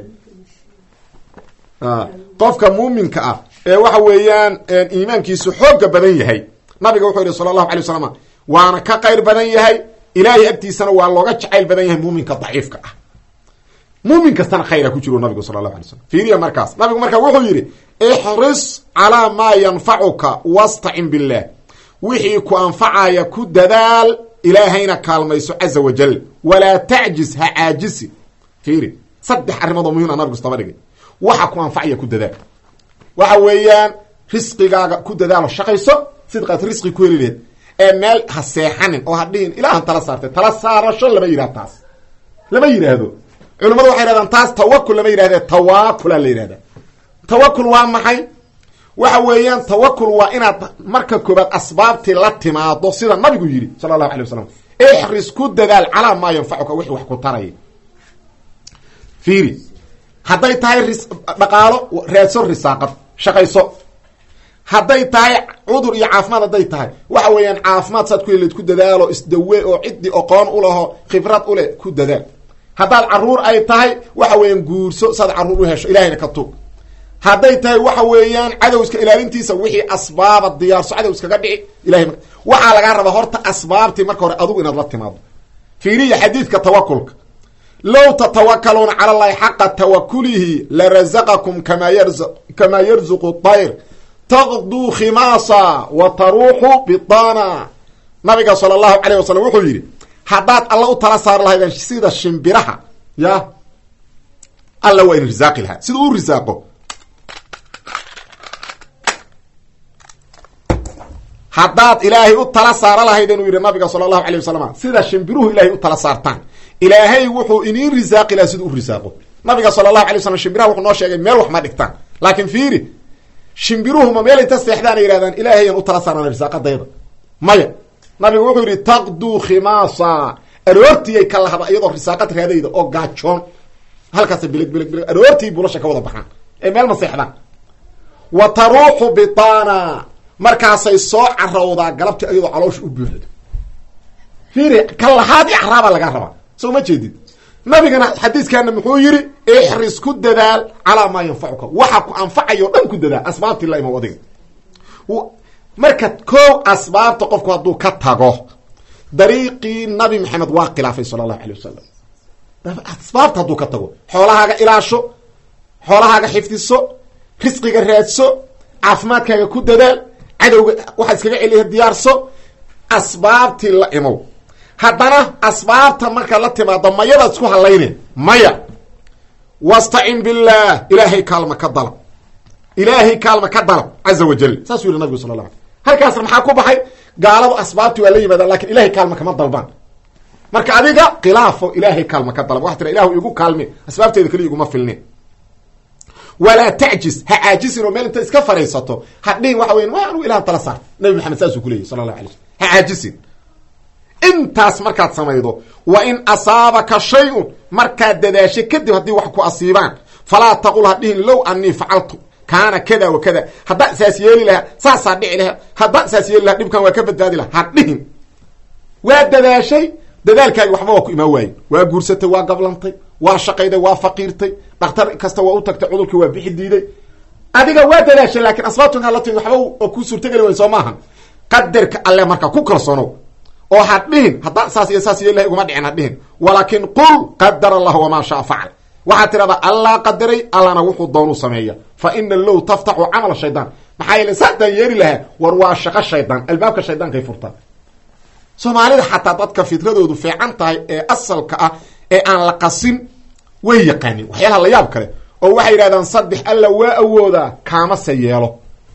qofka muuminka ah ee waxa weeyaan iimaankiisu xooga badan yahay nabiga wuxuu yihi sala allahu alay wasalam waana ka qayr badan yahay ilaahay agtiisana waa looga jacayl badan yahay muuminka daciifka ah muumin kastana khayra ku jiro nabigu sala allahu alay slam fiiriya markaas nabigu markaa wuxuu yidhi ixris calaa maa yanfacuka wastacin billah wixii ku anfacaya ku dadaal ilaahayna kaalmayso caza wajal walaa tacjiz ha caajisi fiiri saddex arrimood oo muhim a nabigu istaba dhigay waxa ku anfacaya ku dadaal waxa weeyaan risqigaaga ku dadaalo shaqayso sidqaad risqi ku heli laheed ee meel ha seexanin oo ha dhihin ilaahan tala saartay tala saarasho lama yidhahdo taas lama yidhaahdo culimmadu waxay yidhahdaan taas tawakul lama yidhahde tawaakula la yidhahda tawakul waa maxay waxa weeyaan tawakul waa inaad marka koobaad asbaabtii la timaado sida nabigu yidhi sala allahu alay wasalam ixris ku dadaal calaa maa yanfacuka wixii wax ku taraya fiiri hadday tahay ris dhaqaalo raadso risaaqad shaqayso hadday tahay cudur iyo caafimaad hadday tahay waxa weeyaan caafimaad saad ku heleed ku dadaalo isdawe oo ciddii oqoon u laho khibrad u leh ku dadaal haddaad carruur ay tahay waxa weeyaan guurso saad carruur u hesho ilahayna ka tuug hadday tahay waxa weeyaan cadowska ilaalintiisa wixii asbaaba diyaarso cadow iskaga dhici ilahay waxaa lagaa rabaa horta asbaabtii marka hore adugu inaad la timaado fiiriya xadiidka tawakulka low tatawakaluuna cala allahi xaqa tawakulihi larazaqakum kama yarz kamaa yarzuqu tayr taqduu khimaasa wa taruuxu bidana nabiga sala allahu calayh wasalam wuxuu yidhi haddaad alla u tala saar lahaydeen sida shimbiraha ya alla waa in risaaqi lahaa sida u risaaqo haddaad ilaahay u tala saara lahaydeen uu yidhi nabiga sala allahu alay wasalam sida shimbiruhu ilaahay u tala saartaan ilaahay wuxuu iniin risaaqi lahaa siduu u risaaqo nabiga sala allahu alay waslam shimbiraha wuxuu noo sheegay meel wax ma dhigtaan laakiin fiiri shimbiruhuma meel inta seexdaan ay yihahdaan ilaahayaan u tala saarana risaaqadayda maya nabigu wuxuu yidhi taqduu khimaasa aroortiyay ka lahada iyadoo risaaqad raadayda oo gaajoon halkaasa bilig bilig bilig aroortii bulasha ka wada baxaan ee meel ma seexdaan wa taruuxu bitana markaasay soo carawdaa galabtii iyadoo caloosha u buuxdo fiiri ka lahaad i caraabaa lagaa rabaa soo ma jeedid nabigana xadiiskaana muxuu yidhi ixris ku dadaal calaa maa yanfacuka waxa ku anfacayo o dhan ku dadaal asbaabtii la imow adiga marka koow asbaabta qofku hadduu ka tago dariiqii nabi maxamed waa khilaafay sala allahu alay wasalam asbaabta hadduu ka tago xoolahaaga ilaasho xoolahaaga xifdiso risqiga raadso caafimaadkaaga ku dadaal cadowga waxaa iskaga celiya diyaarso asbaabtii la imow haddana asbaabta markaad la timaado mayadaad isku hallayne maya wastacin billaah ilaahay kaalma ka dalab ilaahay kaalma ka dalab caza wajal saasuu yihi nabigu sala la alay halkaasna maxaa ku baxay gaaladu asbaabtii waa la yimaadaan lakin ilahay kaalma kama dalbaan marka adiga khilaafo ilaahay kaalma ka dalab waxa tira ilahu igu kaalme asbaabteeda keliya iguma filne walaa tacjis ha caajisin oo meel inta iska fadhiisato hadhihin waxa weyan wa anugu ilahan tala saar nabi maxamed saasuu kuleyahy sala allahu alay slm ha caajisin intaas markaad samaydo wa in asaabaka shay-un markaad dadaasho kadib haddii wax ku asiibaan falaa taqul ha dhihin low anii facaltu kaana kada wa kada haddaan saas yeeli lahaa saasaa dhici lahaa haddaan saas yeeli lahaa dhibkan waa ka badbaadi laha ha dhihin waa dadaashay dadaalkaagi waxba waa ku imaan waaye waa guursatay waa gablantay waa shaqayday waa faqiirtay dhakhtar kasta waa u tagtay cudurkii waa bixi diiday adiga waa dadaashay laakiin asbaabtunkaa la timi waxba oo ku suurtageli wayn soo maahan qadarka alle marka ku kalsoonow oo ha dhihin haddaan saas iyo saas yeeli lahay iguma dhicin ha dhihin walaakin qul qadar allah wamaa shaa facal waxaad tidhahdaa allah qadaray allana wuxuu doonuu sameeya fa ina low taftaxu camala shaydaan maxaa yeele saasdaan yeeli lahaa war waa shaqo shaydaan albaabka shaydaankay furtaa soomaalida xataa dadka fitradoodu fiican tahay ee asalka ah ee aan la qasin way yaqaanin waxyaalaha la yaab kale oo waxay yidhahdaan saddex alla waa awoodaa kaamase yeelo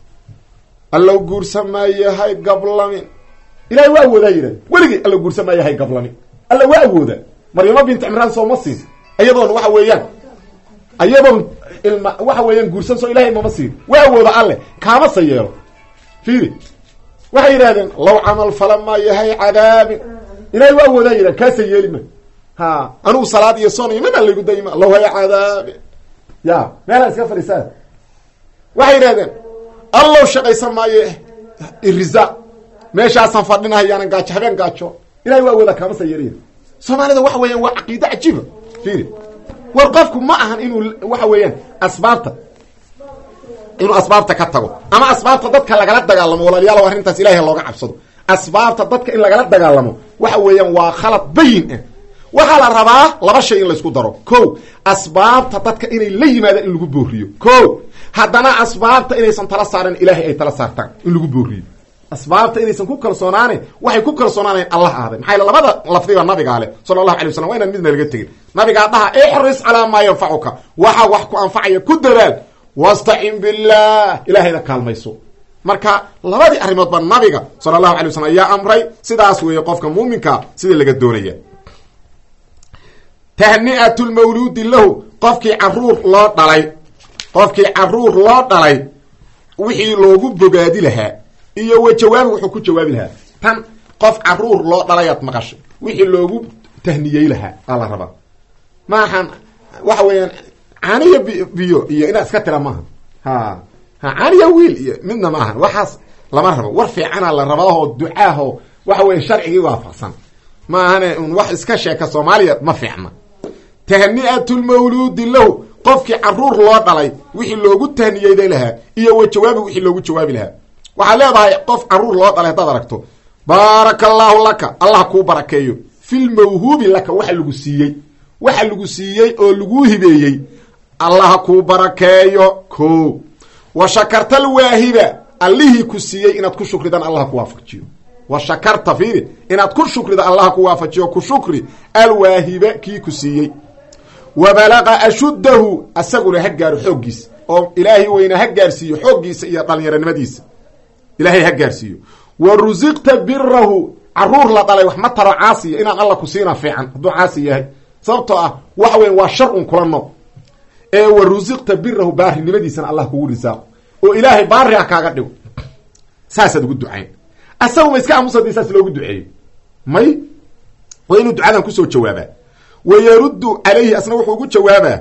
allow guursamaayahay gablamin ilahay waa awoodaa yidhahda weligii alla guursamaayahay gablamin alla waa awoodaa maryamo bint cimraan sooma siin iyadoon waxa weeyaan iyadoon ilma waxa weeyaan guursan soo ilahay mama siin waa awooda alle kaamase yeelo fiiri waxay yidhahdeen law camal falamaa yahay cadaabin ilahay waa awoodaa yidhah kaasa yeeli ma ha anugu salaad iyo son iyo mina laygu dayma law haya cadaabi ya meelaa iska fadhiisaa waxay yidhahdeen allow shaqaysan maayo irisa meeshaasaan fadhinahayaanan gaajo habeen gaajo ilahay waa awoodaa kaamasa yeeliya soomaalida waxa weeyaan waa caqiide cajiiba fiiri war qofku ma ahan inuu waxa weeyaan asbaabta inuu asbaabta ka tago ama asbaabta dadka lagala dagaalamo walaalayaal arrintaas ilahay looga cabsado asbaabta dadka in lagala dagaalamo waxa weeyaan waa khalad bayin ah waxaa la rabaa laba shay in laysku daro ko asbaabta dadka inay la yimaadaan in lagu booriyo ko haddana asbaabta inaysan tala saaran ilaahay ay tala saartaan in lagu booriyo asbaabta inaysan ku kalsoonaane waxay ku kalsoonaanayn allah ahday maxaa labada lafdiba nabigaa leh sala allahu alay waslam waa inaan midna laga tegin nabigaa dhaha ixris calaa maa yanfacuka waxa wax ku anfacaya ku dadaal wastacin billah ilahayna kaalmayso marka labadii arrimoodba nabiga sala allahu alay waslm ayaa amray sidaas weeye qofka muuminka sida laga doonaya tahni'atu lmawluudi lahu qofkii caruur loo dhalay qofkii caruur loo dhalay wixii loogu bogaadi lahaa iyo wa jawaabi wuxuu ku jawaabi lahaa tan qof caruur loo dhalayaad maqashay wixii loogu tahniyey lahaa aa la rabaa maahan waxa weeyaan caaniya bi biyo iyo inaad iska tira maaha ha ha caaniya wiil iyo midna maaha waxaas lama rabo war fiicana la rabaahoo ducaaho waxa weya sharcigii waafaqsan ma ahane un wax iska sheeka soomaaliya ma fiicna tahni'atu lmawluudi lahu qofkii caruur loo dhalay wixii loogu tahniyeyday lahaa iyo wa jawaabi wixii loogu jawaabi lahaa waxaad leedahay qof caruur loo dhalay haddaad aragto baaraka allaahu laka allah kuu barakeeyo filmawhuubi laka waxa lagu siiyey waxa lagu siiyey oo laguu hibeeyey allah kuu barakeeyo ko wa shakarta alwaahiba allihii ku siiyey inaad ku shukridan allah ku waafajiyo wa shakarta fiiri inaad ku shukrida allah ku waafajiyo ku shukri alwaahiba kii ku siiyey wa balaqa ashuddahu asaguna ha gaaro xooggiisa oo ilaahay weyna ha gaarsiiyo xooggiisa iyo dhalinyaronimadiisa ilaahay ha gaarsiiyo wa rusiqta birahu caruur la dhalay wax ma taro caasiya inaan alla ku siina fiican hadduu caasi yahay sababtoo ah waxa weya waa shar un kula nool ee wa rusiqta birahu baarinimadiisana allah kugu risaaqo oo ilaahay baari ha kaaga dhigo saasaad ugu ducayn asagu ma iska aamusadi saas loogu duceeyo may waa inuu ducadan kusoo jawaabaa wa yaruddu calayhi asna wuxuu ugu jawaabaa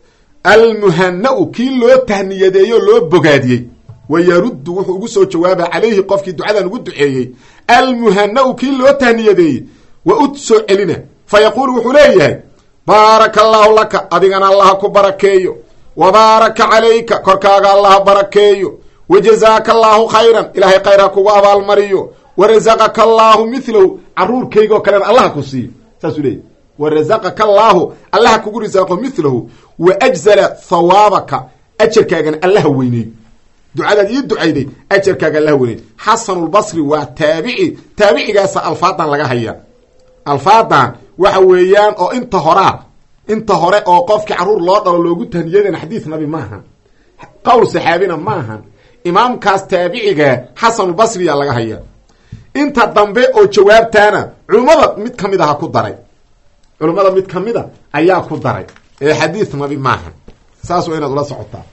almuhana-u kii loo tahniyadeeyo loo bogaadiyey wa yaruddu wuxuu ugu soo jawaabaa calayhi qofkii ducadan ugu duceeyey almuhana-u kii loo tahniyadeeyey wa ud soo celina fa yaquulu wuxuu leeyahay baaraka allaahu laka adigana allaha ku barakeeyo wa baaraka calayka korkaaga allaha barakeeyo wa jazaaka allaahu khayran ilaahay khayr ha kugu abaalmariyo wa rasaqaka allaahu milahu caruurkayga oo kalena allaha ku siiyo saasuu leeyahy wa rasaqaka allaahu allaha kugu risaaqo milahu wa ajzala hawaabaka ajarkaagana allaha weyneeyo ducadaad ii ducayday ajarkaaga allaha weyneeyo xasanulbasri waa taabici taabicigaasa alfaadan laga hayaa alfaadan waxa weeyaan oo inta horaa inta hore oo qofkii caruur loo dhalo loogu tahniyadana xadiis nabi maahan qowl saxaabina maahan imaamkaas taabiciga xasanulbasriya laga hayaa inta dambe oo jawaabtaana culummada mid ka mid aha ku daray culummada mid ka mida ayaa ku daray ee xadiis nabi maahan saas waa inaad ula socotaa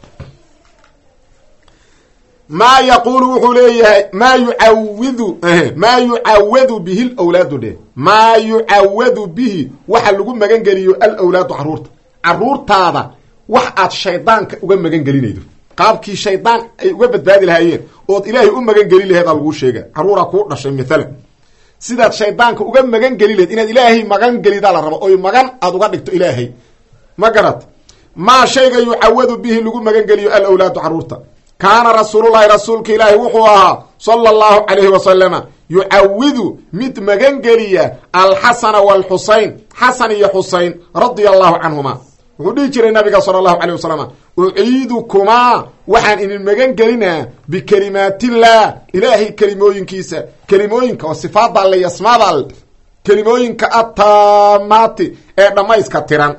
maa yaquulu wuxuu leeyahay maa yucawidu maa yucawadu bihi lwlaadu dheh maa yucawadu bihi waxa lagu magan geliyo alwlaadu caruurta caruurtaada wax aad shaydaanka uga magan gelinaydo qaabkii shaydaan ay uga badbaadi lahaayeen ood ilaahay u magan geli laheed aa laguu sheega caruuraa kuu dhashay maalan sidaad shaydaanka uga magan geli laheed inaad ilaahay magan gelidaa la rabo oy magan aad uga dhigto ilaahay ma garat maa shayga yucawadu bihi lagu magan geliyo alwlaadu caruurta kaana rasuululahi rasuulka ilaahi wuxuu ahaa sala allahu calayhi wasalama yucawidu mid magangeliya alxasana waalxusayn xasan iyo xusayn radia allahu canhuma wuxuu dhihi jiray nabiga sala allahu calay wasalam uciidukumaa waxaan idin magan gelinaa bikelimaatillaah ilaahay kelimooyinkiisa kelimooyinka oo sifaada alle iyo asmaada alle kelimooyinka attaamaati ee dhammayska tiran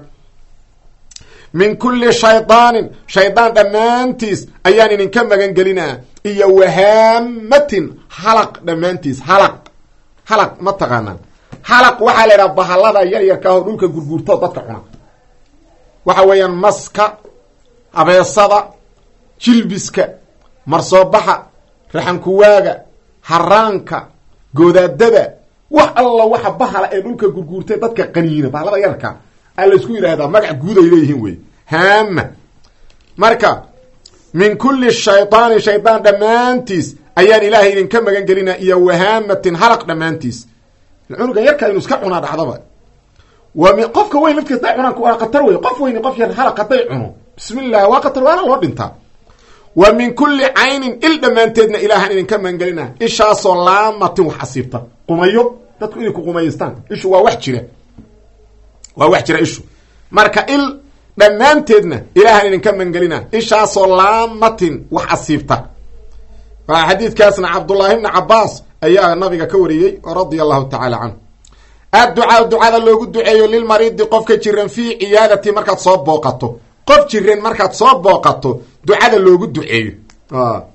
min kulli shaydaanin shaydaan dhammaantiis ayaan idinka magan gelinaa iyo wahaamatin halaq dhammaantiis halaq halaq ma taqaanaa halaq waxaa la idhaha bahallada yar yarka oo dhulka gurguurtoo dadka cuna waxa weeyaan maska abeesada jilbiska marsoobaxa raxankuwaaga haraanka goodaadada wax alla waxa bahala ee dhulka gurguurtay dadka qaniina bahalada yarka a laysku yidhaahdaa magac guud ay leeyihiin wey haama marka min kulli shaydaani shaydaan dhammaantiis ayaan ilaahay idinka magan gelinaa iyo wahaamatin halaq dhammaantiis cunugan yarka inu iska cunaa dhacdaba waa mi qofka weyn laftiis day cunaan waa khatar wey qof weyni qof yar halaq hadday cuno bismi llah waa khatar waana loo dhintaa wa min kulli caynin il dhammaanteedna ilaahaan idinka magan gelinaa ishaasoo laamatin wax asiibta qumayo dadku inay ku qumaystaan ishu waa wax jira waa wax jira ishu marka il dhammaanteedna ilaahaan idinka mangelina ishaasoo laamatin wax asiibta xadiidkaasna cabdullaahi bni cabaas ayaa nabiga ka wariyey radia allahu tacaala canhu adducaa ducada loogu duceeyo lilmariidi qofka jiran fii ciyaadati markaad soo booqato qof jiran markaad soo booqato ducada loogu duceeyo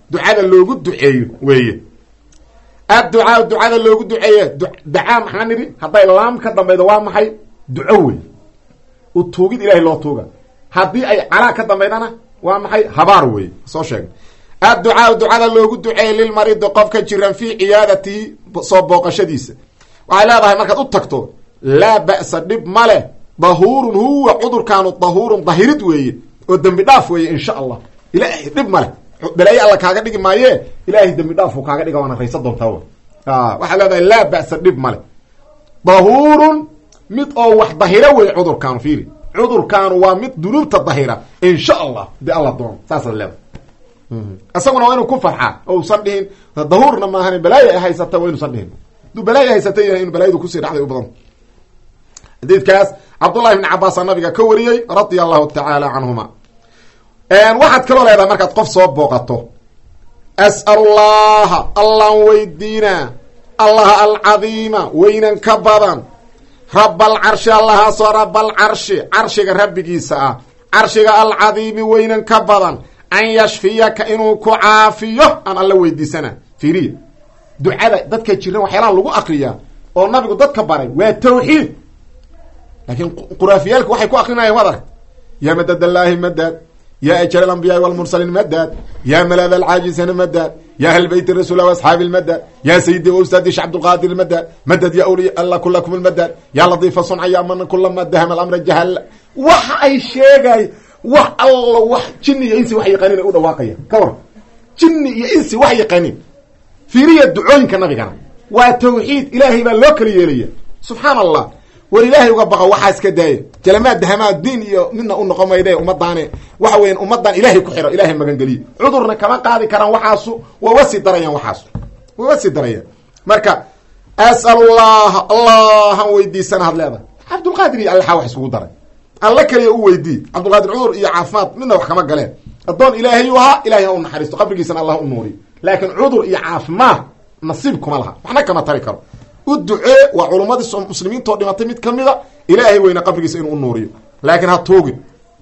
ducada loogu duceeyo weeye adducaa ducada loogu duceeye dacaa maxaa nidhi hadday laam ka dambaydo waa maxay duco wey u tuugid ilahay loo tuuga haddii ay calaa ka dambaydana waa maxay habaar wey soo sheegna adducaa ducada loogu duceeyey lilmaridi qofka jiran fii ciyaadatihi soo booqashadiisa waxay leedahay markaad u tagto laa ba'sa dhib ma leh dahuurun huwa cudurkaanu dahuurun dahirid weeye oo dembi dhaaf weeye insha allah ilaahay dhib ma leh balaaye alla kaaga dhigi maaye ilaahay dembi dhaafuu kaaga dhiga waana raysa doontaa w waxaa leedahay laa ba'sa dhib ma leh dahuurun mid oo wax dahira wey cudurkaanu fiiri cudurkaanu waa mid dunuubta dahira insha allah de alla doono saasaad leedahay isaguna waa inuu ku farxaa oo usan dhihin dahuurna maahan balaayo ay haysata waa inuusan dhihin haduu balaayo haysata yahay inu balaayadu kusii dhacday u badan xadiidkaas cabdullahi bni cabaasaa nabiga ka wariyey radia allahu tacaala canhuma waxaad kaloo leedahay markaad qof soo booqato as'alullaha allaan weydiinaa allaha alcadiima weynan ka badan rabalcarshi allahaasoo rabalcarshi carshiga rabbigiisa ah carshiga alcadiimi weynan ka badan an yashfiyaka inuu ku caafiyo aan alla weydiisana fiiriya ducada dadka jiran waxyaalaha lagu akriyaa oo nabigu dadka baray waa tawxiid laakiin quraafiyaalka waxay ku akrinayaan waad arag yaa madad allaahi madad yaa ajal alambiyaai walmursaliin madad yaa malad alcaajisina madad ya ahl beyt rasuul asxaabi lmadad ya sayidi ustaadi sh cabdulqaadir madad madad ya wliya alla kulakum lmadad ya ladiifa sunca ya man kulama dahama alamra jahal waxa ay sheegay wax alla wax jini iyo insi wax yaqaanin ay u dhawaaqaya ka war jini iyo insi wax yaqaanin fiiriya ducooyinka nabigana waa tawxiid ilaahay baa loo kala yeelaya subxaan allah war ilaahay uga baqo waxaa iska daaya jalamaad dahamaa diin iyo midna u noqon mayde ummadaane waxa weyan ummadan ilaahay ku xiro ilahay magangeliye cudurna kama qaadi karaan waxaasu wawa sii darayaan waxaasu wawa sii darayaan marka as'alullaha allahan weydiisana had leedahay cabdulqaadir iyo allaxaa wax isugu daray alla kaliya u weydii cabdulqaadir cudur iyo caafimaad midna wax kama galeen addoon ilaahay u ahaa ilahay ha u naxariisto qabrigiisana allah u nuuriyo laakiin cudur iyo caafimaad nasiib kuma laha waxna kama tari karo u ducee waa culummadii muslimiintoo dhimatay mid kamida ilaahay weyna qabrigiisa inuu u nuuriyo laakiin ha tuugin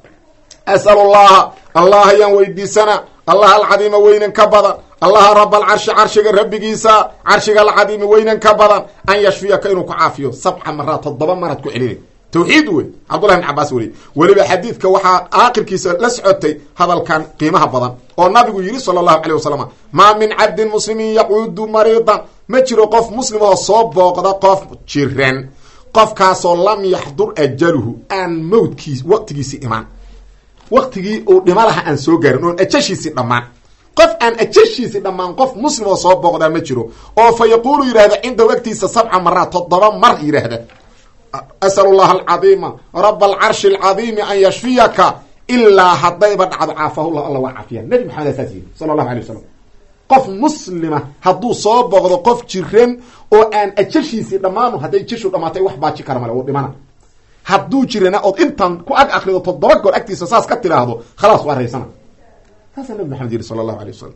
as'alullaha allah ayaan weydiisana allaha alcadiima weynan ka badan allaha rab alcarshi carshiga rabbigiisa carshiga alcadiimi weynan ka badan an yashfiyaka inuu ku caafiyo sabca maraad toddoba maraad ku celinay tawxiid wey cabdullahi bn cabaas weliye weliba xadiidka waxaa aakhirkiisa la socotay hadalkan qiimaha badan oo nabigu yidhi sala allahu caleyh wasalam maa min cabdin muslimin yacuudu mariidan ma jiro qof muslim oo soo booqda qof jiran qofkaasoo lam yaxdur ajaluhu aan mawdkiis waqtigiisii imaan waqtigii uu dhima laha aan soo gaarin oon ajashiisii dhammaan qof aan ajashiisii dhammaan qof muslim oo soo booqdaa ma jiro oo fa yaquulu yidhahda cindahu agtiisa sabca maraad toddoba mar yidhaahda asal llaha alcadiima raba alcarshi alcadiimi an yashfiyaka ilaa haddayba dhacdo caafahullah alla waa caafiya nabi maxamed saas yidhi sala allahu alay wasalam qof muslima hadduu soo booqdo qof jiran oo aan ajashiisii dhammaanu hadday jashu dhamaatay wax baaji kara male uu dhimana hadduu jirana ood intan ku ag akrido toddoba goor agtiisa saas ka tiraahdo khalaas waa raysana saasaa nabi maxamed yidhi sala allahu alay wasalam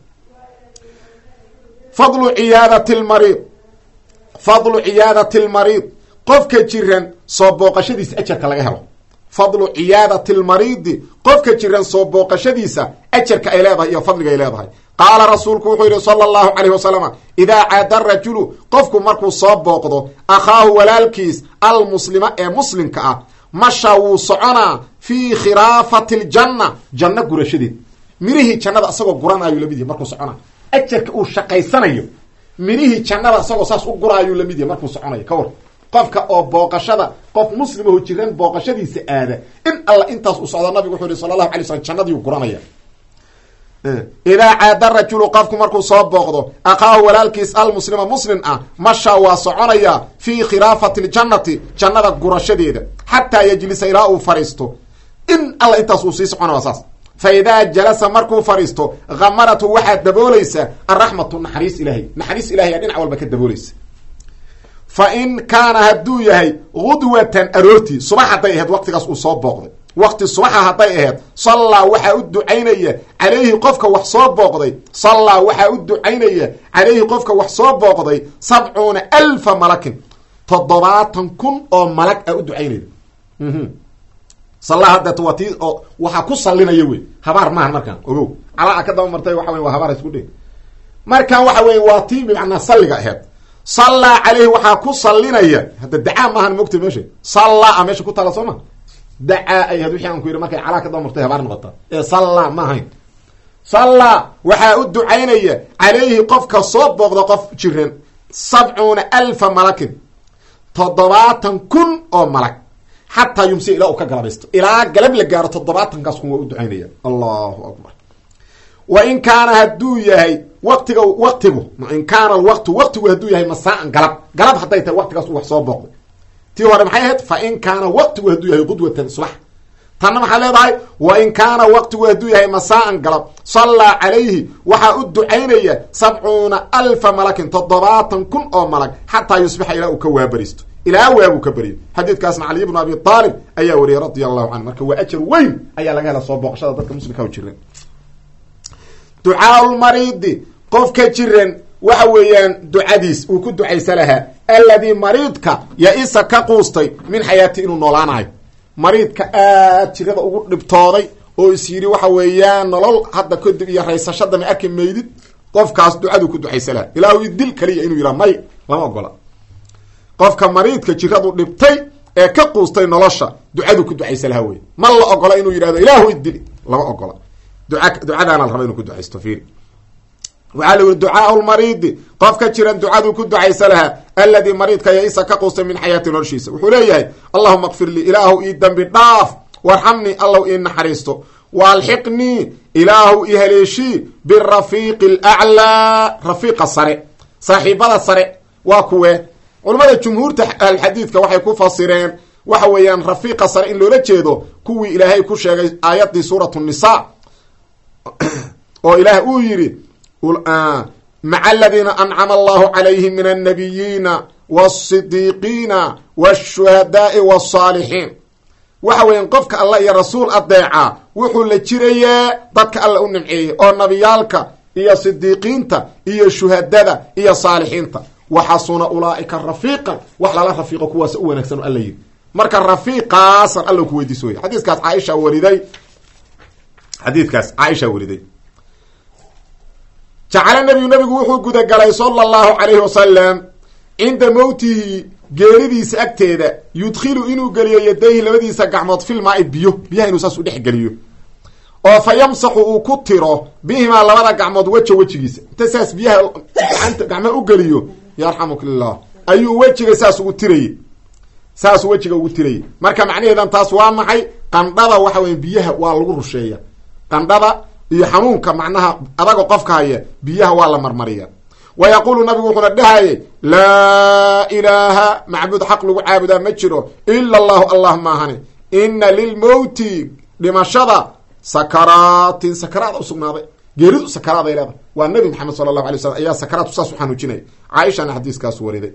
fadlu ciyaadati lmariid fadlu ciyaadati lmariid qofka jiran soo booqashadiisa ajarka laga helo fadlu ciyaadati lmariidi qofka jiran soo booqashadiisa ajarka ay leedahay iyo fadliga ay leedahay qaala rasuulku wuxuu yidhi sala allahu calayh wasalam idaa caada rajulu qofku markuu soo booqdo akhaahu walaalkiis almuslima ee muslimka ah masha wuu soconaa fii khilaafati ljanna janno gurashadeed mirihii jannada isagoo guranaayu lamid yahy markuu soconaa ajarka uu shaqaysanayo mirihii jannada isagoo saas u guraayuu lamid yahy markuu soconayo ka war qofka oo booqashada qof muslimaho jiran booqashadiisa aada in alla intaas u socdo nabigu wuxuu yihi sala allahu alay slam jannadiiu guranaya idaa caada rajulu qofku markuu soo booqdo akhaahu walaalkiis almuslima muslim ah masha waa soconaya fii khilaafati ljannati jannada gurashadeeda xataa yajlisa ilaa uu fadhiisto in alla intaas uu sii socona waa saas fa idaa jalasa markuu fadhiisto hamaratu waxaad daboolaysa alraxmatu naxariis ilaahay naxariis ilahay aa dhinac walba ka daboolaysa fa in kaana hadduu yahay gudwatan aroortii subax hadday ahayd waqtigaas uu soo booqday waqti subaxa hadday ahayd sallaa waxaa u ducaynaya calayhi qofka wax soo booqday sallaa waxaa u ducaynaya calayhi qofka wax soo booqday sabcuuna alfa malakin toddobaatan kun oo malag a u ducaynaya sallaa haddeet waa tii oo waxaa ku sallinaya wey habaar maahan markaan ogow calaa ka daba martay waxa wey waa habaar isku dhe markan waxa weye waa tii bimacnaa salliga aheed sallaa caleyhi waxaa ku sallinaya hadda dacaa maahan mogta meesha sallaa meesha ku taala soo ma dacaa ay ahayd wixii aan ku yidhi markay calaa ka daba martay habaar noqota ee sallaa ma ahayn sallaa waxaa u ducaynaya calayhi qofka soo booqda qof jiran sabcuuna alfa malakin toddobaatan kun oo malag xataa yumsi ilaa uu ka galabaysto ilaa galab la gaaro toddobaatankaas kun waa u ducaynaya allahu akbar wa in kaana hadduu yahay waqtiga waqtigu in kaana alwaqtu waqtigu hadduu yahay masaaan galab galab hadday tahay waqtigaas u wax soo booqday tii hore maxay ahayd fa in kaana waqtigu hadduu yahay qudwatan subax tanna maxaa leedahay wa in kaana waqtigu hadduu yahay masaaan galab sallaa calayhi waxaa u ducaynaya sabcuuna alfa malakin toddobaatan kun oo malag xataa yusbixa ilaa uu ka waabaristo ilaa waabuu ka beriyo xadiidkaasna caliy bnu abi aalib ayaa wariyay radia allahu canhu marka waa ajar weyn ayaa laga hela soo booqashada dadka muslimka u jiran ducaaulmariidi qofka jiran waxa weeyaan ducadiis uu ku ducaysa lahaa alladii mariidka ya-isa ka quustay min xayaati inuu noolaanayo mariidka aad jirada ugu dhibtooday oo is yidhi waxa weeyaan nolol hadda kadib iyo raysashada ma arki maydid qofkaas ducaduu ku ducaysa lahaa ilaahu idil kaliya inuu yidhaha may lama ogola qofka mariidka jiradu dhibtay ee ka quustay nolosha ducaduu ku ducaysa lahaa wey ma la ogola inuu yidhahdo ilaahu idili lama ogola duca ducadaana la raba inuu ku ducaysto fiiri waxaa la yihi ducaau lmariidi qofka jiran ducaduu ku ducaysa lahaa alladii mariidka ya-isa ka quustay min xayaati noloshiisa wuxuu leeyahay allahuma kfir lii ilaahu ii dembi dhaaf warxamnii allow ii naxariisto waalxiqnii ilaahu i haleeshii birafiiqi alaclaa rafiiqa sare saaxiibada sare waa kuwe culamada jumhuurta alxadiidka waxay ku fasireen waxa weeyaan rafiiqa sare in loola jeedo kuwii ilaahay ku sheegay aayaddii suuratu nisa oo ilaah uu yidhi maca aladiina ancama allahu calayhim min annabiyiina wasidiiqiina washuhadaai wasaalixiin waxa weeyaan qofka alla iyo rasuul adeeca wuxuu la jirayaa dadka alla u nimceeyey oo nabiyaalka iyo sidiiqiinta iyo shuhadada iyo saalixiinta waxasuna ulaaika rafiiqan wax lala rafiiqo kuwaas u wanaagsan alla yidhi marka rafiiqaasan alla ku weydiiso wey xadiiskaas caaisha wariday xadiidkaas caaisha wariday jacala nabiyu nabigu wuxuu gudagalay sala allahu calayhi wasalam cinda mowtihi geeridiisa agteeda yudkhilu inuu geliyo yadayhi labadiisa gacmood filmaai biyo biyaha inuu saas u dhex geliyo oo fa yamsaxu uu ku tiro bihimaa labada gacmood weja wejigiisa inta saas biyaha gacanta gacmaha u geliyo yarxamukillah ayuu wejiga saas ugu tirayey saasuu wejiga ugu tirayay marka macnaheedan taas waa maxay qandhada waxa weya biyaha waa lagu rusheeya qandhada iyo xanuunka macnaha adaga qofka haya biyaha waa la marmariya wa yaquulu nabigu wuxuuna dhahayay laa ilaaha macbuud xaq lagu caabudaa ma jiro ila allahu allah maahane ina lilmowti dhimashada sakaraatin sakaraada usugnaaday geeridu sakaraaday leedahay waa nabi maxamed sala allahu alay slam ayaa sakaraadku saas u xanuujinaya caaishana xadiiskaas wariday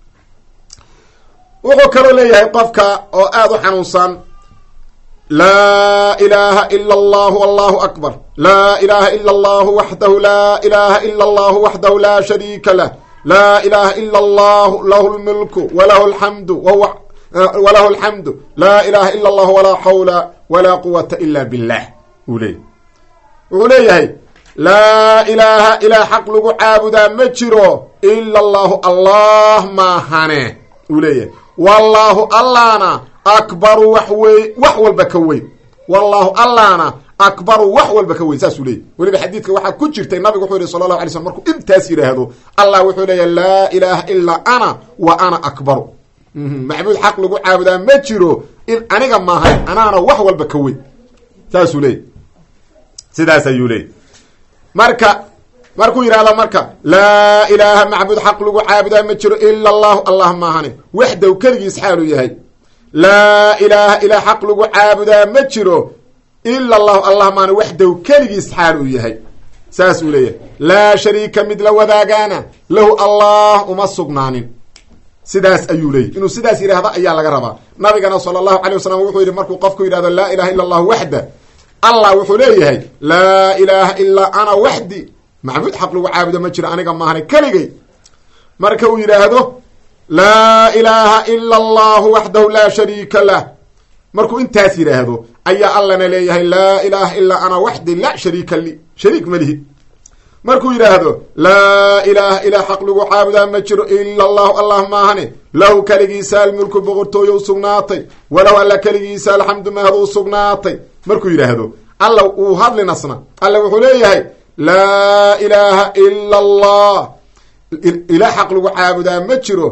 wuxuu kaloo leeyahay qofka oo aada u xanuunsan laa ilaha ila allahu allahu akbar laa ilaha ila allahu waxdahu laa ilaha ila allahu waxdahu laa shariika lah laa ilaha ila allahu lahu lmilku walahu alxamdu wahuwa walahu alxamdu laa ilaha ila allahu walaa xawla walaa quwata ila billah uu leeyay wuxuu leeyahay laa ilaaha ilaa xaq lagu caabudaa ma jiro ila allahu allah maahane uu leeyahay wallaahu allahna akbaru wax wey wax walba ka weyn wallaahu allahna akbaru wax walba ka weyn saasuu leeyay weliba xadiidka waxaa ku jirtay nabigu wuxuu yihi sala allahu alay slm markuu intaas yidhaahdo allah wuxuu leeyahy laa ilaaha ilaa ana wa ana akbaru macbuud xaq lagu caabudaa ma jiro in aniga maahay anaana wax walba ka weyn saasuu leeyay sidaas ayuu leeyay marka markuu yidhahdo marka laa ilaaha macbuud xaq lagu caabudaa ma jiro ila allahu allah maahane waxdaw keligiis xaaluu yahay laa ilaaha ilaa xaq lagu caabudaa ma jiro ila allahu allah maahane waxdaw keligiis xaal uu yahay saas uu leeyahay laa shariika mid la wadaagaana lahu allah uma sugnaanin sidaas ayuu leeyahy inuu sidaas yidhaahdo ayaa laga rabaa nabigana sala allahu alay wasalam wuxuu yidhi markuu qofku yidhahdo laa ilaha illa allahu waxda allah wuxuu leeyahay laa ilaaha ilaa ana waxdi macbuud xaq lagu caabudo ma jiro aniga maahane keligay marka uu yidhaahdo laa ilaaha ila allahu waxdahu laa shariika lah markuu intaas yidhaahdo ayaa allana leeyahay laa ilaaha ilaa ana waxdi la shariika li shariik malihi markuu yidhaahdo laa ilaaha ilaa xaq lagu caabudaa ma jiro ila allahu allah maahane lahu keligiisa almulku boqortooyo u sugnaatay walow alla keligiisa alxamdu mahad u sugnaatay markuu yidhaahdo alla uu hadlinasna alla wuxuu leeyahay laa ilaaha ila allah ilaa xaq lagu caabudaa ma jiro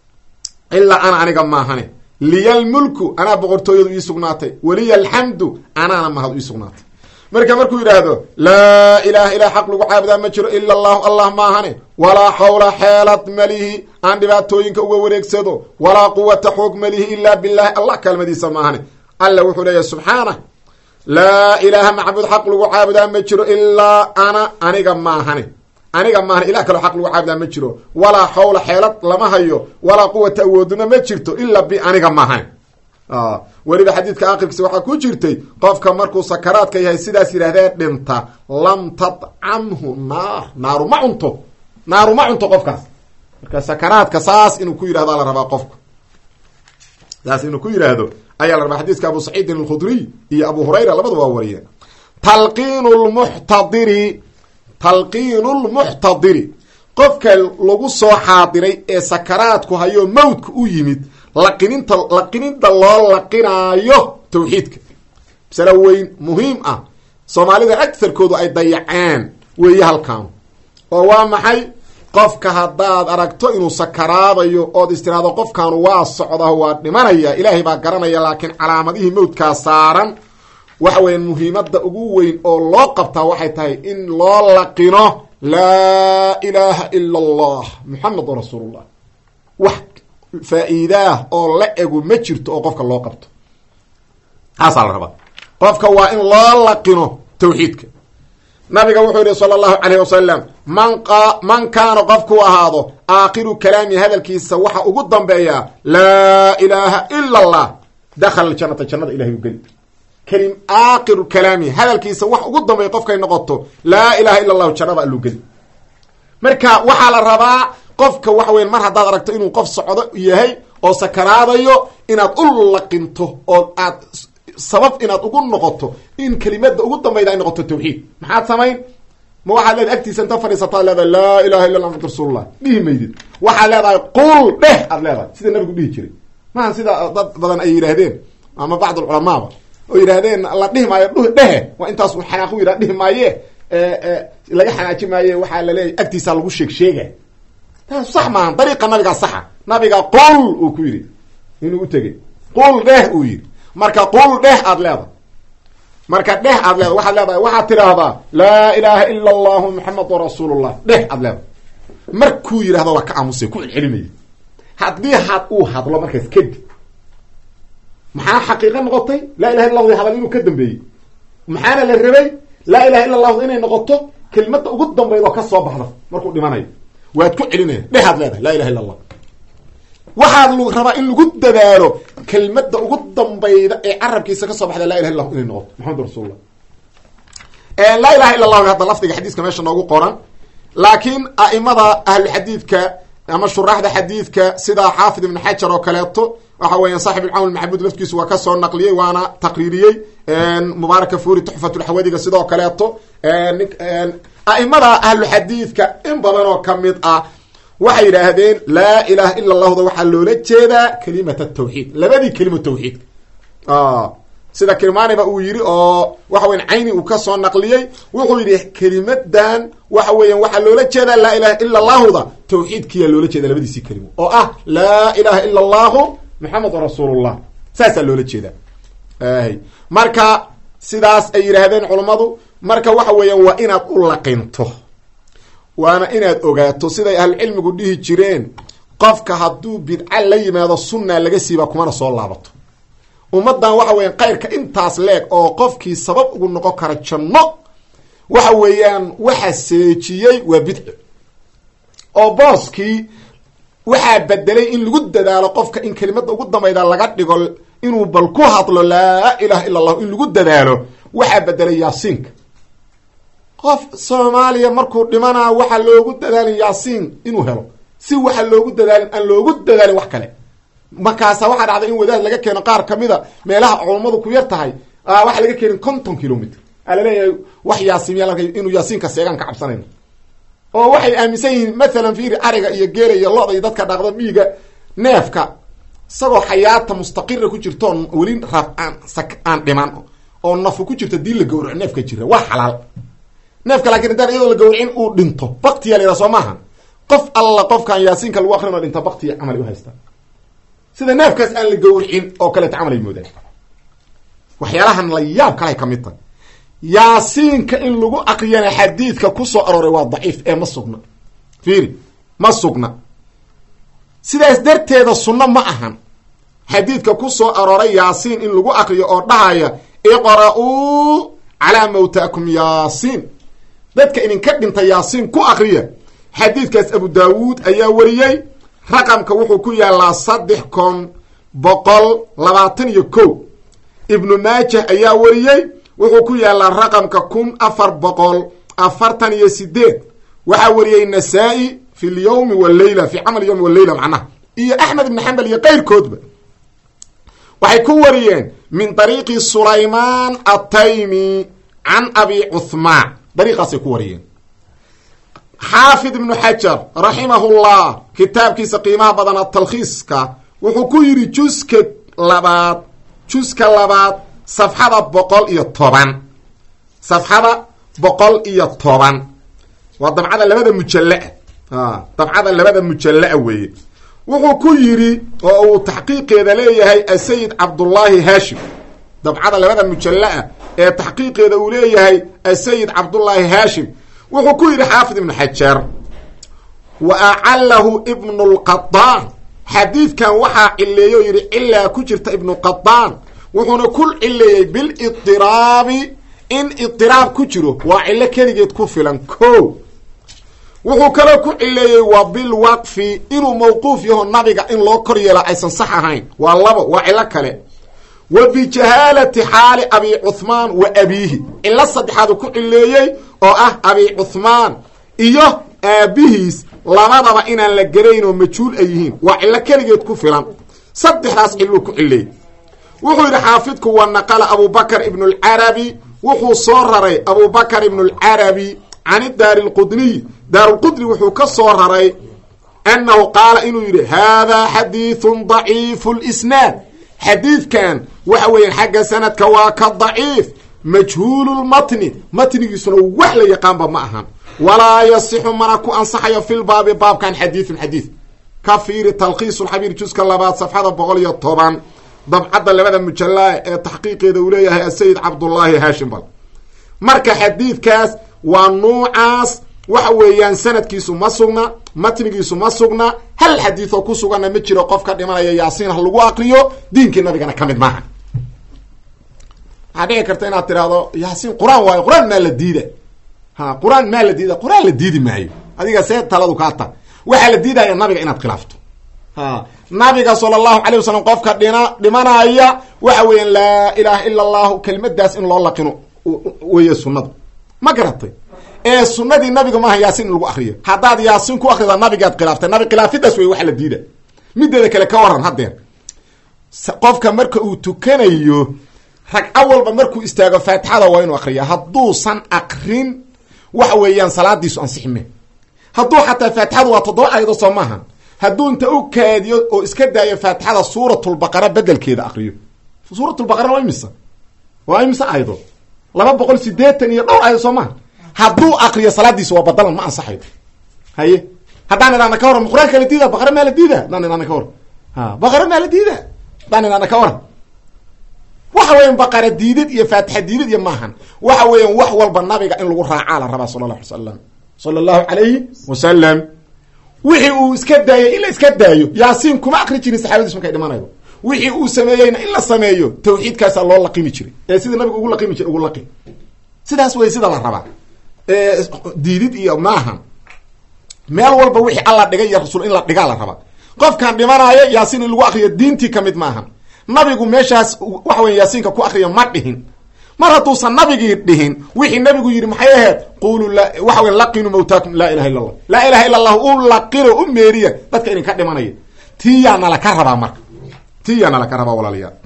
ilaa ana aniga maahane liya lmulku anaa boqortooyadu ii sugnaatay waliya alxamdu anaana mahad ii sugnaatay marka markuu yidhaahdo laa ilaha ilaa xaq lagu caabudaa ma jiro ila allahu allah maahane walaa xawla xeelad malihi aan dhibaatooyinka uga wareegsado walaa quwata xoog malihi ilaa bilahi allah kaalmadiisa maahane alla wuxuu leeyahay subxaana laa ilaaha macbuud xaq lagu caabudaa ma jiro ilaa ana aniga maahane aniga maahane ilah kaloo xaq lagu caabudaa ma jiro walaa xawla xeelad lama hayo walaa quwata awooduna ma jirto ilaa bi aniga maahane weliba xadiidka aakhirkiisa waxaa ku jirtay qofka markuu sakaraadka yahay sidaas yidhahdee dhinta lam tadcamhu naar naaru ma cunto naaru ma cunto qofkaas marka sakaraadka saas inuu ku yidhahdo la rabaa qofku saas inuu ku yidhaahdo ayaa la rabaa xadiiska abu saciidin alkhudriy iyo abu hurayra labadu waa wariyeen talqiinu lmuxtadiri talqiinu lmuxtadiri qofka lagu soo xaadiray ee sakaraadku hayo mawdka u yimid laqininta laqininta loo laqinaayo tawxiidka masale weyn muhiim ah soomaalida agtarkoodu ay dayaceen weeye halkaanu oo waa maxay qofka haddaad aragto inuu sakaraadayo ood istiraado qofkaanu waa socda waa dhimanaya ilaahay baa garanaya laakiin calaamadihii mawdkaa saaran waxa weya muhiimadda ugu weyn oo loo qabtaa waxay tahay in loo laqino laa ilaaha ila allah muxamedun rasuulullah wax faa-iidaah oo la egu ma jirto oo qofka loo qabto taasaa la rabaa qofka waa in loo laqino tawxiidka nabiga wuxuu yihi sala allahu calayh wasalam man man kaana qofkuu ahaado aakhiru kalaami hadalkiisa waxa ugu dambeeyaa laa ilaaha ila allah dakhala aljanata jannada ilahay u geli kelim aakhiru kalaami hadalkiisa wax ugu dambeeya qofkay noqoto laa ilaha ila allahu jannada alluu geli marka waxaa la rabaa qofka waxa weya mar haddaad aragto inuu qof socdo yahay oo sakaraadayo inaad u laqinto oo aad sabab inaad ugu noqoto in kelimada ugu dambayda ay noqoto tawxiid maxaad samayn ma waxaad leedahay agtiisa inta fadhiisataad leedahay laa ilaha illa allah maxamad rasuulullah dhihi maydid waxaad leedahay qul dheh aad leedahay sida nabigu dhihi jiray maaha sida dad badan ay yidhaahdeen ama bacd alculamaaba oo yidhaahdeen la dhihi maayo dh dhehe waa intaas u xanaaqu yidhah dhihi maaye laga xanaaji maaye waxaa laleeyahy agtiisa lagu sheeg sheega taas sax maaha dariiqa nabigaa saxa nabiga qul uu ku yidhi inuu u tegey qul dheh uu yidhi marka qul dheh aad leedahay marka dheh aad leedahay waxaad leedahay waxaad tidhaahdaa laa ilaaha ila allahu muxamedun rasuulullah dheh aad leedahay markuu yidhahdo waa ka aamusay ku celcelinaya haddii had uu hadlo markaas kadib maxaa xaqiiqo noqotay laa ilaha illa lahu hadal inuu ka dambeeyey maxaana la rabay laa ilaha illa allahu inay noqoto kelmadda ugu dambayd oo ka soo baxda markuu dhimanayo waad ku celinaya dhehaad leedahay laa ilaha illa allah waxaad l rabaa in lagu dadaalo kelmadda ugu dambayda ee carabkiisa kasoo baxda laa ilaha illa lahu inay noqoto maxamed rasuulullah laa ilaha illa allahu hadda lafdiga xadiiska meesha noogu qoran laakiin a'imada ahluxadiidka ama shuraaxda xadiidka sida xaafid ibn xajar oo kaleeto waxa weya saaxib ilcawn maxamuud laftigiisu waa kasoo naqliyey waana taqriiriyey mubaaraka furi tuxfatulxawadiga sidoo kaleeto a'imada ahlu xadiidka in badan oo kamid ah waxay yidhaahdeen laa ilaha ila allahda waxaa loola jeedaa kelimat tawxiid labadii kelimo tawxiid sida kirmaaniba uu yidhi oo waxa weya cayni uu kasoo naqliyey wuxuu yidhi kelimadan waxa weeyan waxaa loola jeedaa laa ilaha ila allahuda tawxiidkiyaa loola jeeda labadiisii kelimo oo ah laa ilaha ila allahu maxamedun rasuulullah saasaa loola jeedaa marka sidaas ay yidhaahdeen culammadu marka waxa weeyaan waa inaad u laqinto waana inaad ogaato siday ahlucilmigu dhihi jireen qofka hadduu bidca la yimaado sunna laga siiba kumana soo laabato ummaddan waxa weeyaan kayrka intaas leeg oo qofkii sabab ugu noqon kara janno waxa weeyaan waxa seejiyey waa bidco oo booskii waxaa bedelay in lagu dadaalo qofka in kelimada ugu dambayda laga dhigo inuu bal ku hadlo laa ilaha illa allahu in lagu dadaalo waxaa bedelay yaasiinka qof soomaaliya markuu dhimanaa waxaa loogu dadaalin yaasiin inuu helo si waxa loogu dadaalin aan loogu dadaalin wax kale markaasa waxaa dhacday in wadaad laga keeno qaar kamida meelaha culummadu ku yar tahay waxaa laga keenin konton kilomitr aa laleeyahay wax yaasiimiya inuu yaasiinka seegaan ka cabsanayno oo waxay aaminsan yihiin mathalan fiiri ariga iyo geela iyo loda iyo dadka dhaqda miiga neefka isagoo xayaata mustaqira ku jirtoon weli raf aan aan dhiman oo nafu ku jirto dii la gawraco neefka jira waa xalaal neefka laakiin haddaan iyadoo la gawracin uu dhinto baktiya la yidhaha soo maaha qof alla qofkaan yaasiinka lagu akrin oo dhinta baktiya camal u haysta sida neefkaas aan la gawricin oo kaleeto camal ay moodaan waxyaalahan la yaab kalay ka mid tahay yaasiinka in lagu akriyana xadiidka kusoo arooray waa daciif ee ma sugna fiiri ma sugna sidaas darteeda sunno ma ahan xadiidka kusoo arooray yaasiin in lagu akriyo oo dhahaya iqra-uu calaa mawtaakum yaasiin dadka idinka dhinta yaasiin ku akriya xadiidkaas abu daawuud ayaa wariyey raqamka wuxuu ku yaalaa saddex kun boqol labaatan iyo ko ibnu maajah ayaa wariyey wuxuu ku yaalaa raqamka kun afar boqol afartan iyo sideed waxaa wariyey nasaa-i fi lyawmi waleyla fi camal yawmi waleyla macnaha iyo axmed ibn xambal iyo keyrkoodba waxay ku wariyeen min dariiqi sulaymaan ataymi can abi cuhmaan dariiqaasay ku wariyeen xaafid ibnu xajar raximahullah kitaabkiisa qiimaha badan atalkhiiska wuxuu ku yidhi juska labaad juska labaad safxada boqol iyo toban safxada boqol iyo toban waa dabcada labada mujalla-a dabcada labada mujalla-a weeye wuxuu ku yidhi oo uu taxqiiqeeda leeyahay asayid cabdullaahi haashim dabcada labada mujalla-a ee taxqiiqeeda uu leeyahay asayid cabdullaahi haashim wuxuu ku yidhi xaafid ibnu xajar wa acalahu ibnu lqadaan xadiidkan waxaa cileeyo yidhi cilaa ku jirta ibnu qadaan wuxuuna ku cileeyey bildiraabi in idiraab ku jiro waa cilo keligeed ku filan ko wuxuu kaloo ku cileeyey wa bilwaqfi inuu mawquuf yaho nabiga in loo kor yeela aysan sax ahayn waa labo waa cilo kale wa bijahaalati xaali abi cuhmaan wa abiihi cilo saddexaadu ku cileeyey oo ah abi cuhmaan iyo aabihiis labadaba inaan la garayn oo majhuul ay yihiin waa cilo keligeed ku filan saddexdaas ciluu ku cileeyey wuxuu yidhi xaafidku wa naqala abubakr ibnu lcarabi wuxuu soo raray abubakr ibnu lcarabi can daari lqudniy daarulqudni wuxuu ka soo raray annahu qaala inuu yidhi haadaa xadiidun daciifu lisnaad xadiidkan waxa weeyaan xagga sanadka waa ka daciif majhuululmatni matnigiisuna wax la yaqaanba ma ahan walaa yasixu mana ku ansaxayo filbaabi baabkan xadiidun xadiid ka fiiri talkhiisulxabiir juska labaad safxada boqol iyo toban dabcadda labada mujallaa ee taxqiiqeeda uu leeyahay asayid cabdullaahi haashim bal marka xadiidkaas waa nuucaas waxa weeyaan sanadkiisu ma sugna matnigiisu ma sugna hal xadiidoo ku suganna ma jiro qof ka dhimanaya yaasiin ha lagu aqriyo diinkii nabigana ka mid maaha waxaa dhici karta inaad tidhaahdo yaasiin qur-aan waayo qur-aan maa la diida ha qur-aan maa la diida qur-aan la diidi maayo adiga see taladu kaa ta waxaa la diidaya nabiga inaad khilaafto ha nabiga sala allahu calay wasalam qofka dhina dhimanaya waxa weeyaan laa ilaaha ila allahu kelimadaas in loo laqino weeye sunnadu ma garatay ee sunadii nabiga maaha yaasiin in lagu akriyo haddaad yaasiin ku akrida nabigaad khilaaftay nabi khilaafidaas wey waxa la diida mideeda kale ka waran haddeer qofka marka uu tukanayo ragco walba markuu istaago faatixada waa inuu akriya hadduusan akrin waxa weeyaan salaadiisu ansixime hadduu xataa faatixadu waa toddoba aayadood soo maaha hadduu inta u kaadiyo oo iska daayo faatixada suuratulbaqara bedelkeeda akriyo suuratulbaqarana waa imisa waa imisa aayadood laba boqol sideetan iyo dhowr aayadood soo maaha hadduu akriyo salaadiisu waa badalan ma ansaxayo haye haddaan idhaana ka waran qur-aanka la diida baqara maa la diida haddaan idhaana ka waran ha baqara maa la diida haddaan idhaana ka waran waxa weyan baqara diidad iyo faatixa diidad iyo maahan waxa weeyaan wax walba nabiga in lagu raacaa la rabaa sala allahu alay salam sala allahu calayhi wasalam wixii uu iska daayo in la iska daayo yaasiin kuma akri jirin saxaabadiis markay dhimanayo wixii uu sameeyeyna in la sameeyo tawxiidkaasaa loo laqimi jiray ee sida nabiga ugu laqimi jiray ugu laqim sidaas wey sida la rabaa diidid iyo maahan meel walba wixii alla dhigay iyo rasuul in la dhigaa la rabaa qofkan dhimanaayo yaasiin in lagu akriyo diintii kamid maahan nabigu meeshaas waxa weya yaasiinka ku akriya ma dhihin mar hadduusan nabigii dhihin wixii nabigu yidhi maxay ahayd qulu waxa wey laqinu mawtaakum laa ilaha illa allah laa ilaha illa allah u laqino u meeriya dadka idinka dhimanaya tiyaa nala ka rabaa marka tiyana laka rabaa walaalayaal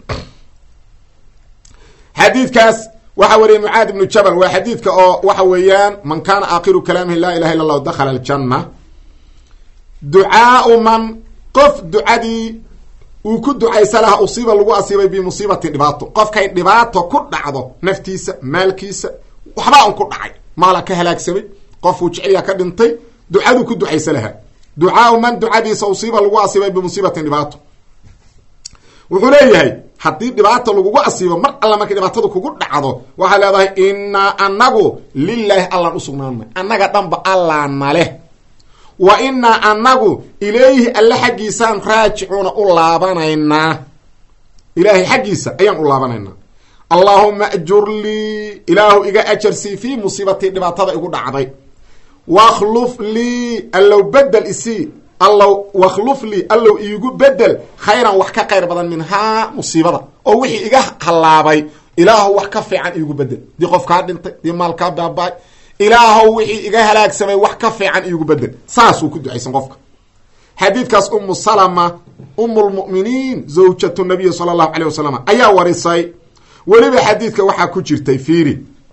xadiidkaas waxaa wariyay mucaad ibnu jabal waa xadiidka oo waxa weeyaan man kaana aakhiru kalaamihi laa ilaha illa allahu dakhala aljanna ducaau man qof ducadii uu ku ducaysa laha usiiba lagu asiibay bimusiibatin dhibaato qofkay dhibaato ku dhacdo naftiisa maalkiisa waxbaa un ku dhacay maala ka halaagsamay qofuu jeceliya ka dhintay ducaduu ku ducaysa lahaa ducaau man ducadiisa usiiba lagu asiibay bimusiibatin dhibaato wuxuu leeyahay haddii dhibaata lagugu asiibo mar alla markay dhibaatadu kugu dhacdo waxaa leedahay inaa anagu lilaahi allaan usugnaanay annaga dhanba allaana leh wa inaa anagu ilayhi alle xaggiisaan raajicuuna u laabanaynaa ilaahay xaggiisa ayaan u laabanaynaa allaahuma ajur lii ilaahu iga ajarsii fii musiibatii dhibaatada igu dhacday wakhluf lii allow bedel isii allow wakhluf lii allow iigu bedel khayran wax ka khayr badan minhaa musiibada oo wixii iga hallaabay ilaahow wax ka fiican iigu bedel dii qof kaa dhintay dii maal kaa baabaay ilaahow wixii iga halaagsamay wax ka fiican iigu bedel saasuu ku ducaysan qofka xadiidkaas umu salama umulmu'miniin zawjatu nabiyi sala allahu calay wasalam ayaa warisay weliba xadiidka waxaa ku jirtay fiiri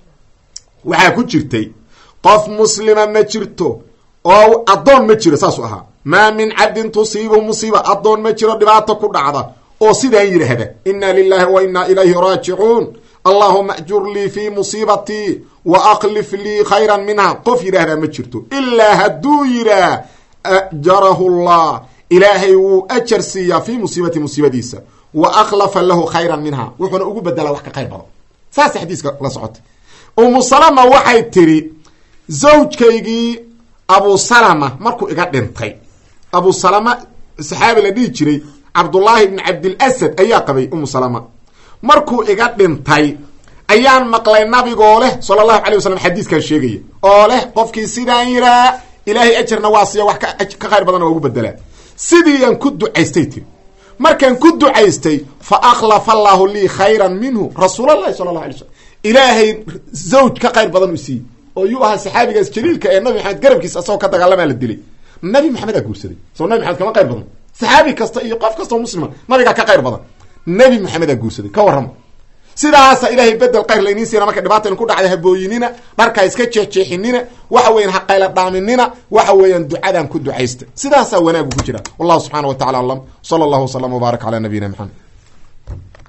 waxaa ku jirtay qof muslima ma jirto oo addoon ma jiro saasuu ahaa maa min cabdin tusiibu musiiba addoon ma jiro dhibaato ku dhacda oo sidaan yidhaahda inna lilahi wa inna ilayhi raajicuun allahuma ajur lii fii musiibatii wa aklif lii khayran minha qof yidhaahdaa ma jirto ilaa hadduu yidhaah ajarahu llah ilaahay wuu ajar siiyaa fii musiibati musiibadiisa wa akhlafa lahu khayran minha wuxuuna ugu bedelaa wax ka khayr badan saasa xadiiska la socotay umu salama waxay tiri zawjkaygii abu salama markuu iga dhintay abu salama saxaabi la dhihi jiray cabdullaahi ibni cabdilasad ayaa qabay umu salama markuu iga dhintay ayaan maqlay nabigoo leh sala allahu calay wasalam xadiiskan sheegaya oo leh qofkii sidaan yiraa ilaahay ajarna waa siiya wax ka khayr badanna waa ugu bedelaa sidiiaan ku ducaystay tiri markaan ku ducaystay fa akhlafa allaahu lii khayran minhu rasuulallahi sala allahu alay slam ilaahay zawj ka khayr badan u siiyey oo yuu ahaa saxaabigaas jaliilka ee nabi maxamed garabkiisa asagoo ka dagaalamaa la dilay nabi maxamed aa guursaday soo nabi maxamed kama qayr badan saxaabi kasta iyo qof kastao muslima nabigaa ka qayr badan nabi maxamed aa guursaday ka warrama sidaasa ilaahay bedel khayr layniin siina marka dhibaata in ku dhacda habooyinina dharka iska jeexjeexinina waxa weyan haqayla dhaaminina waxa weeyaan ducadan ku ducaysta sidaasaa wanaagu ku jira wallahu subxaana wa tacala aclam sala allahu wasalam wbaarak calaa nabiyina maxamed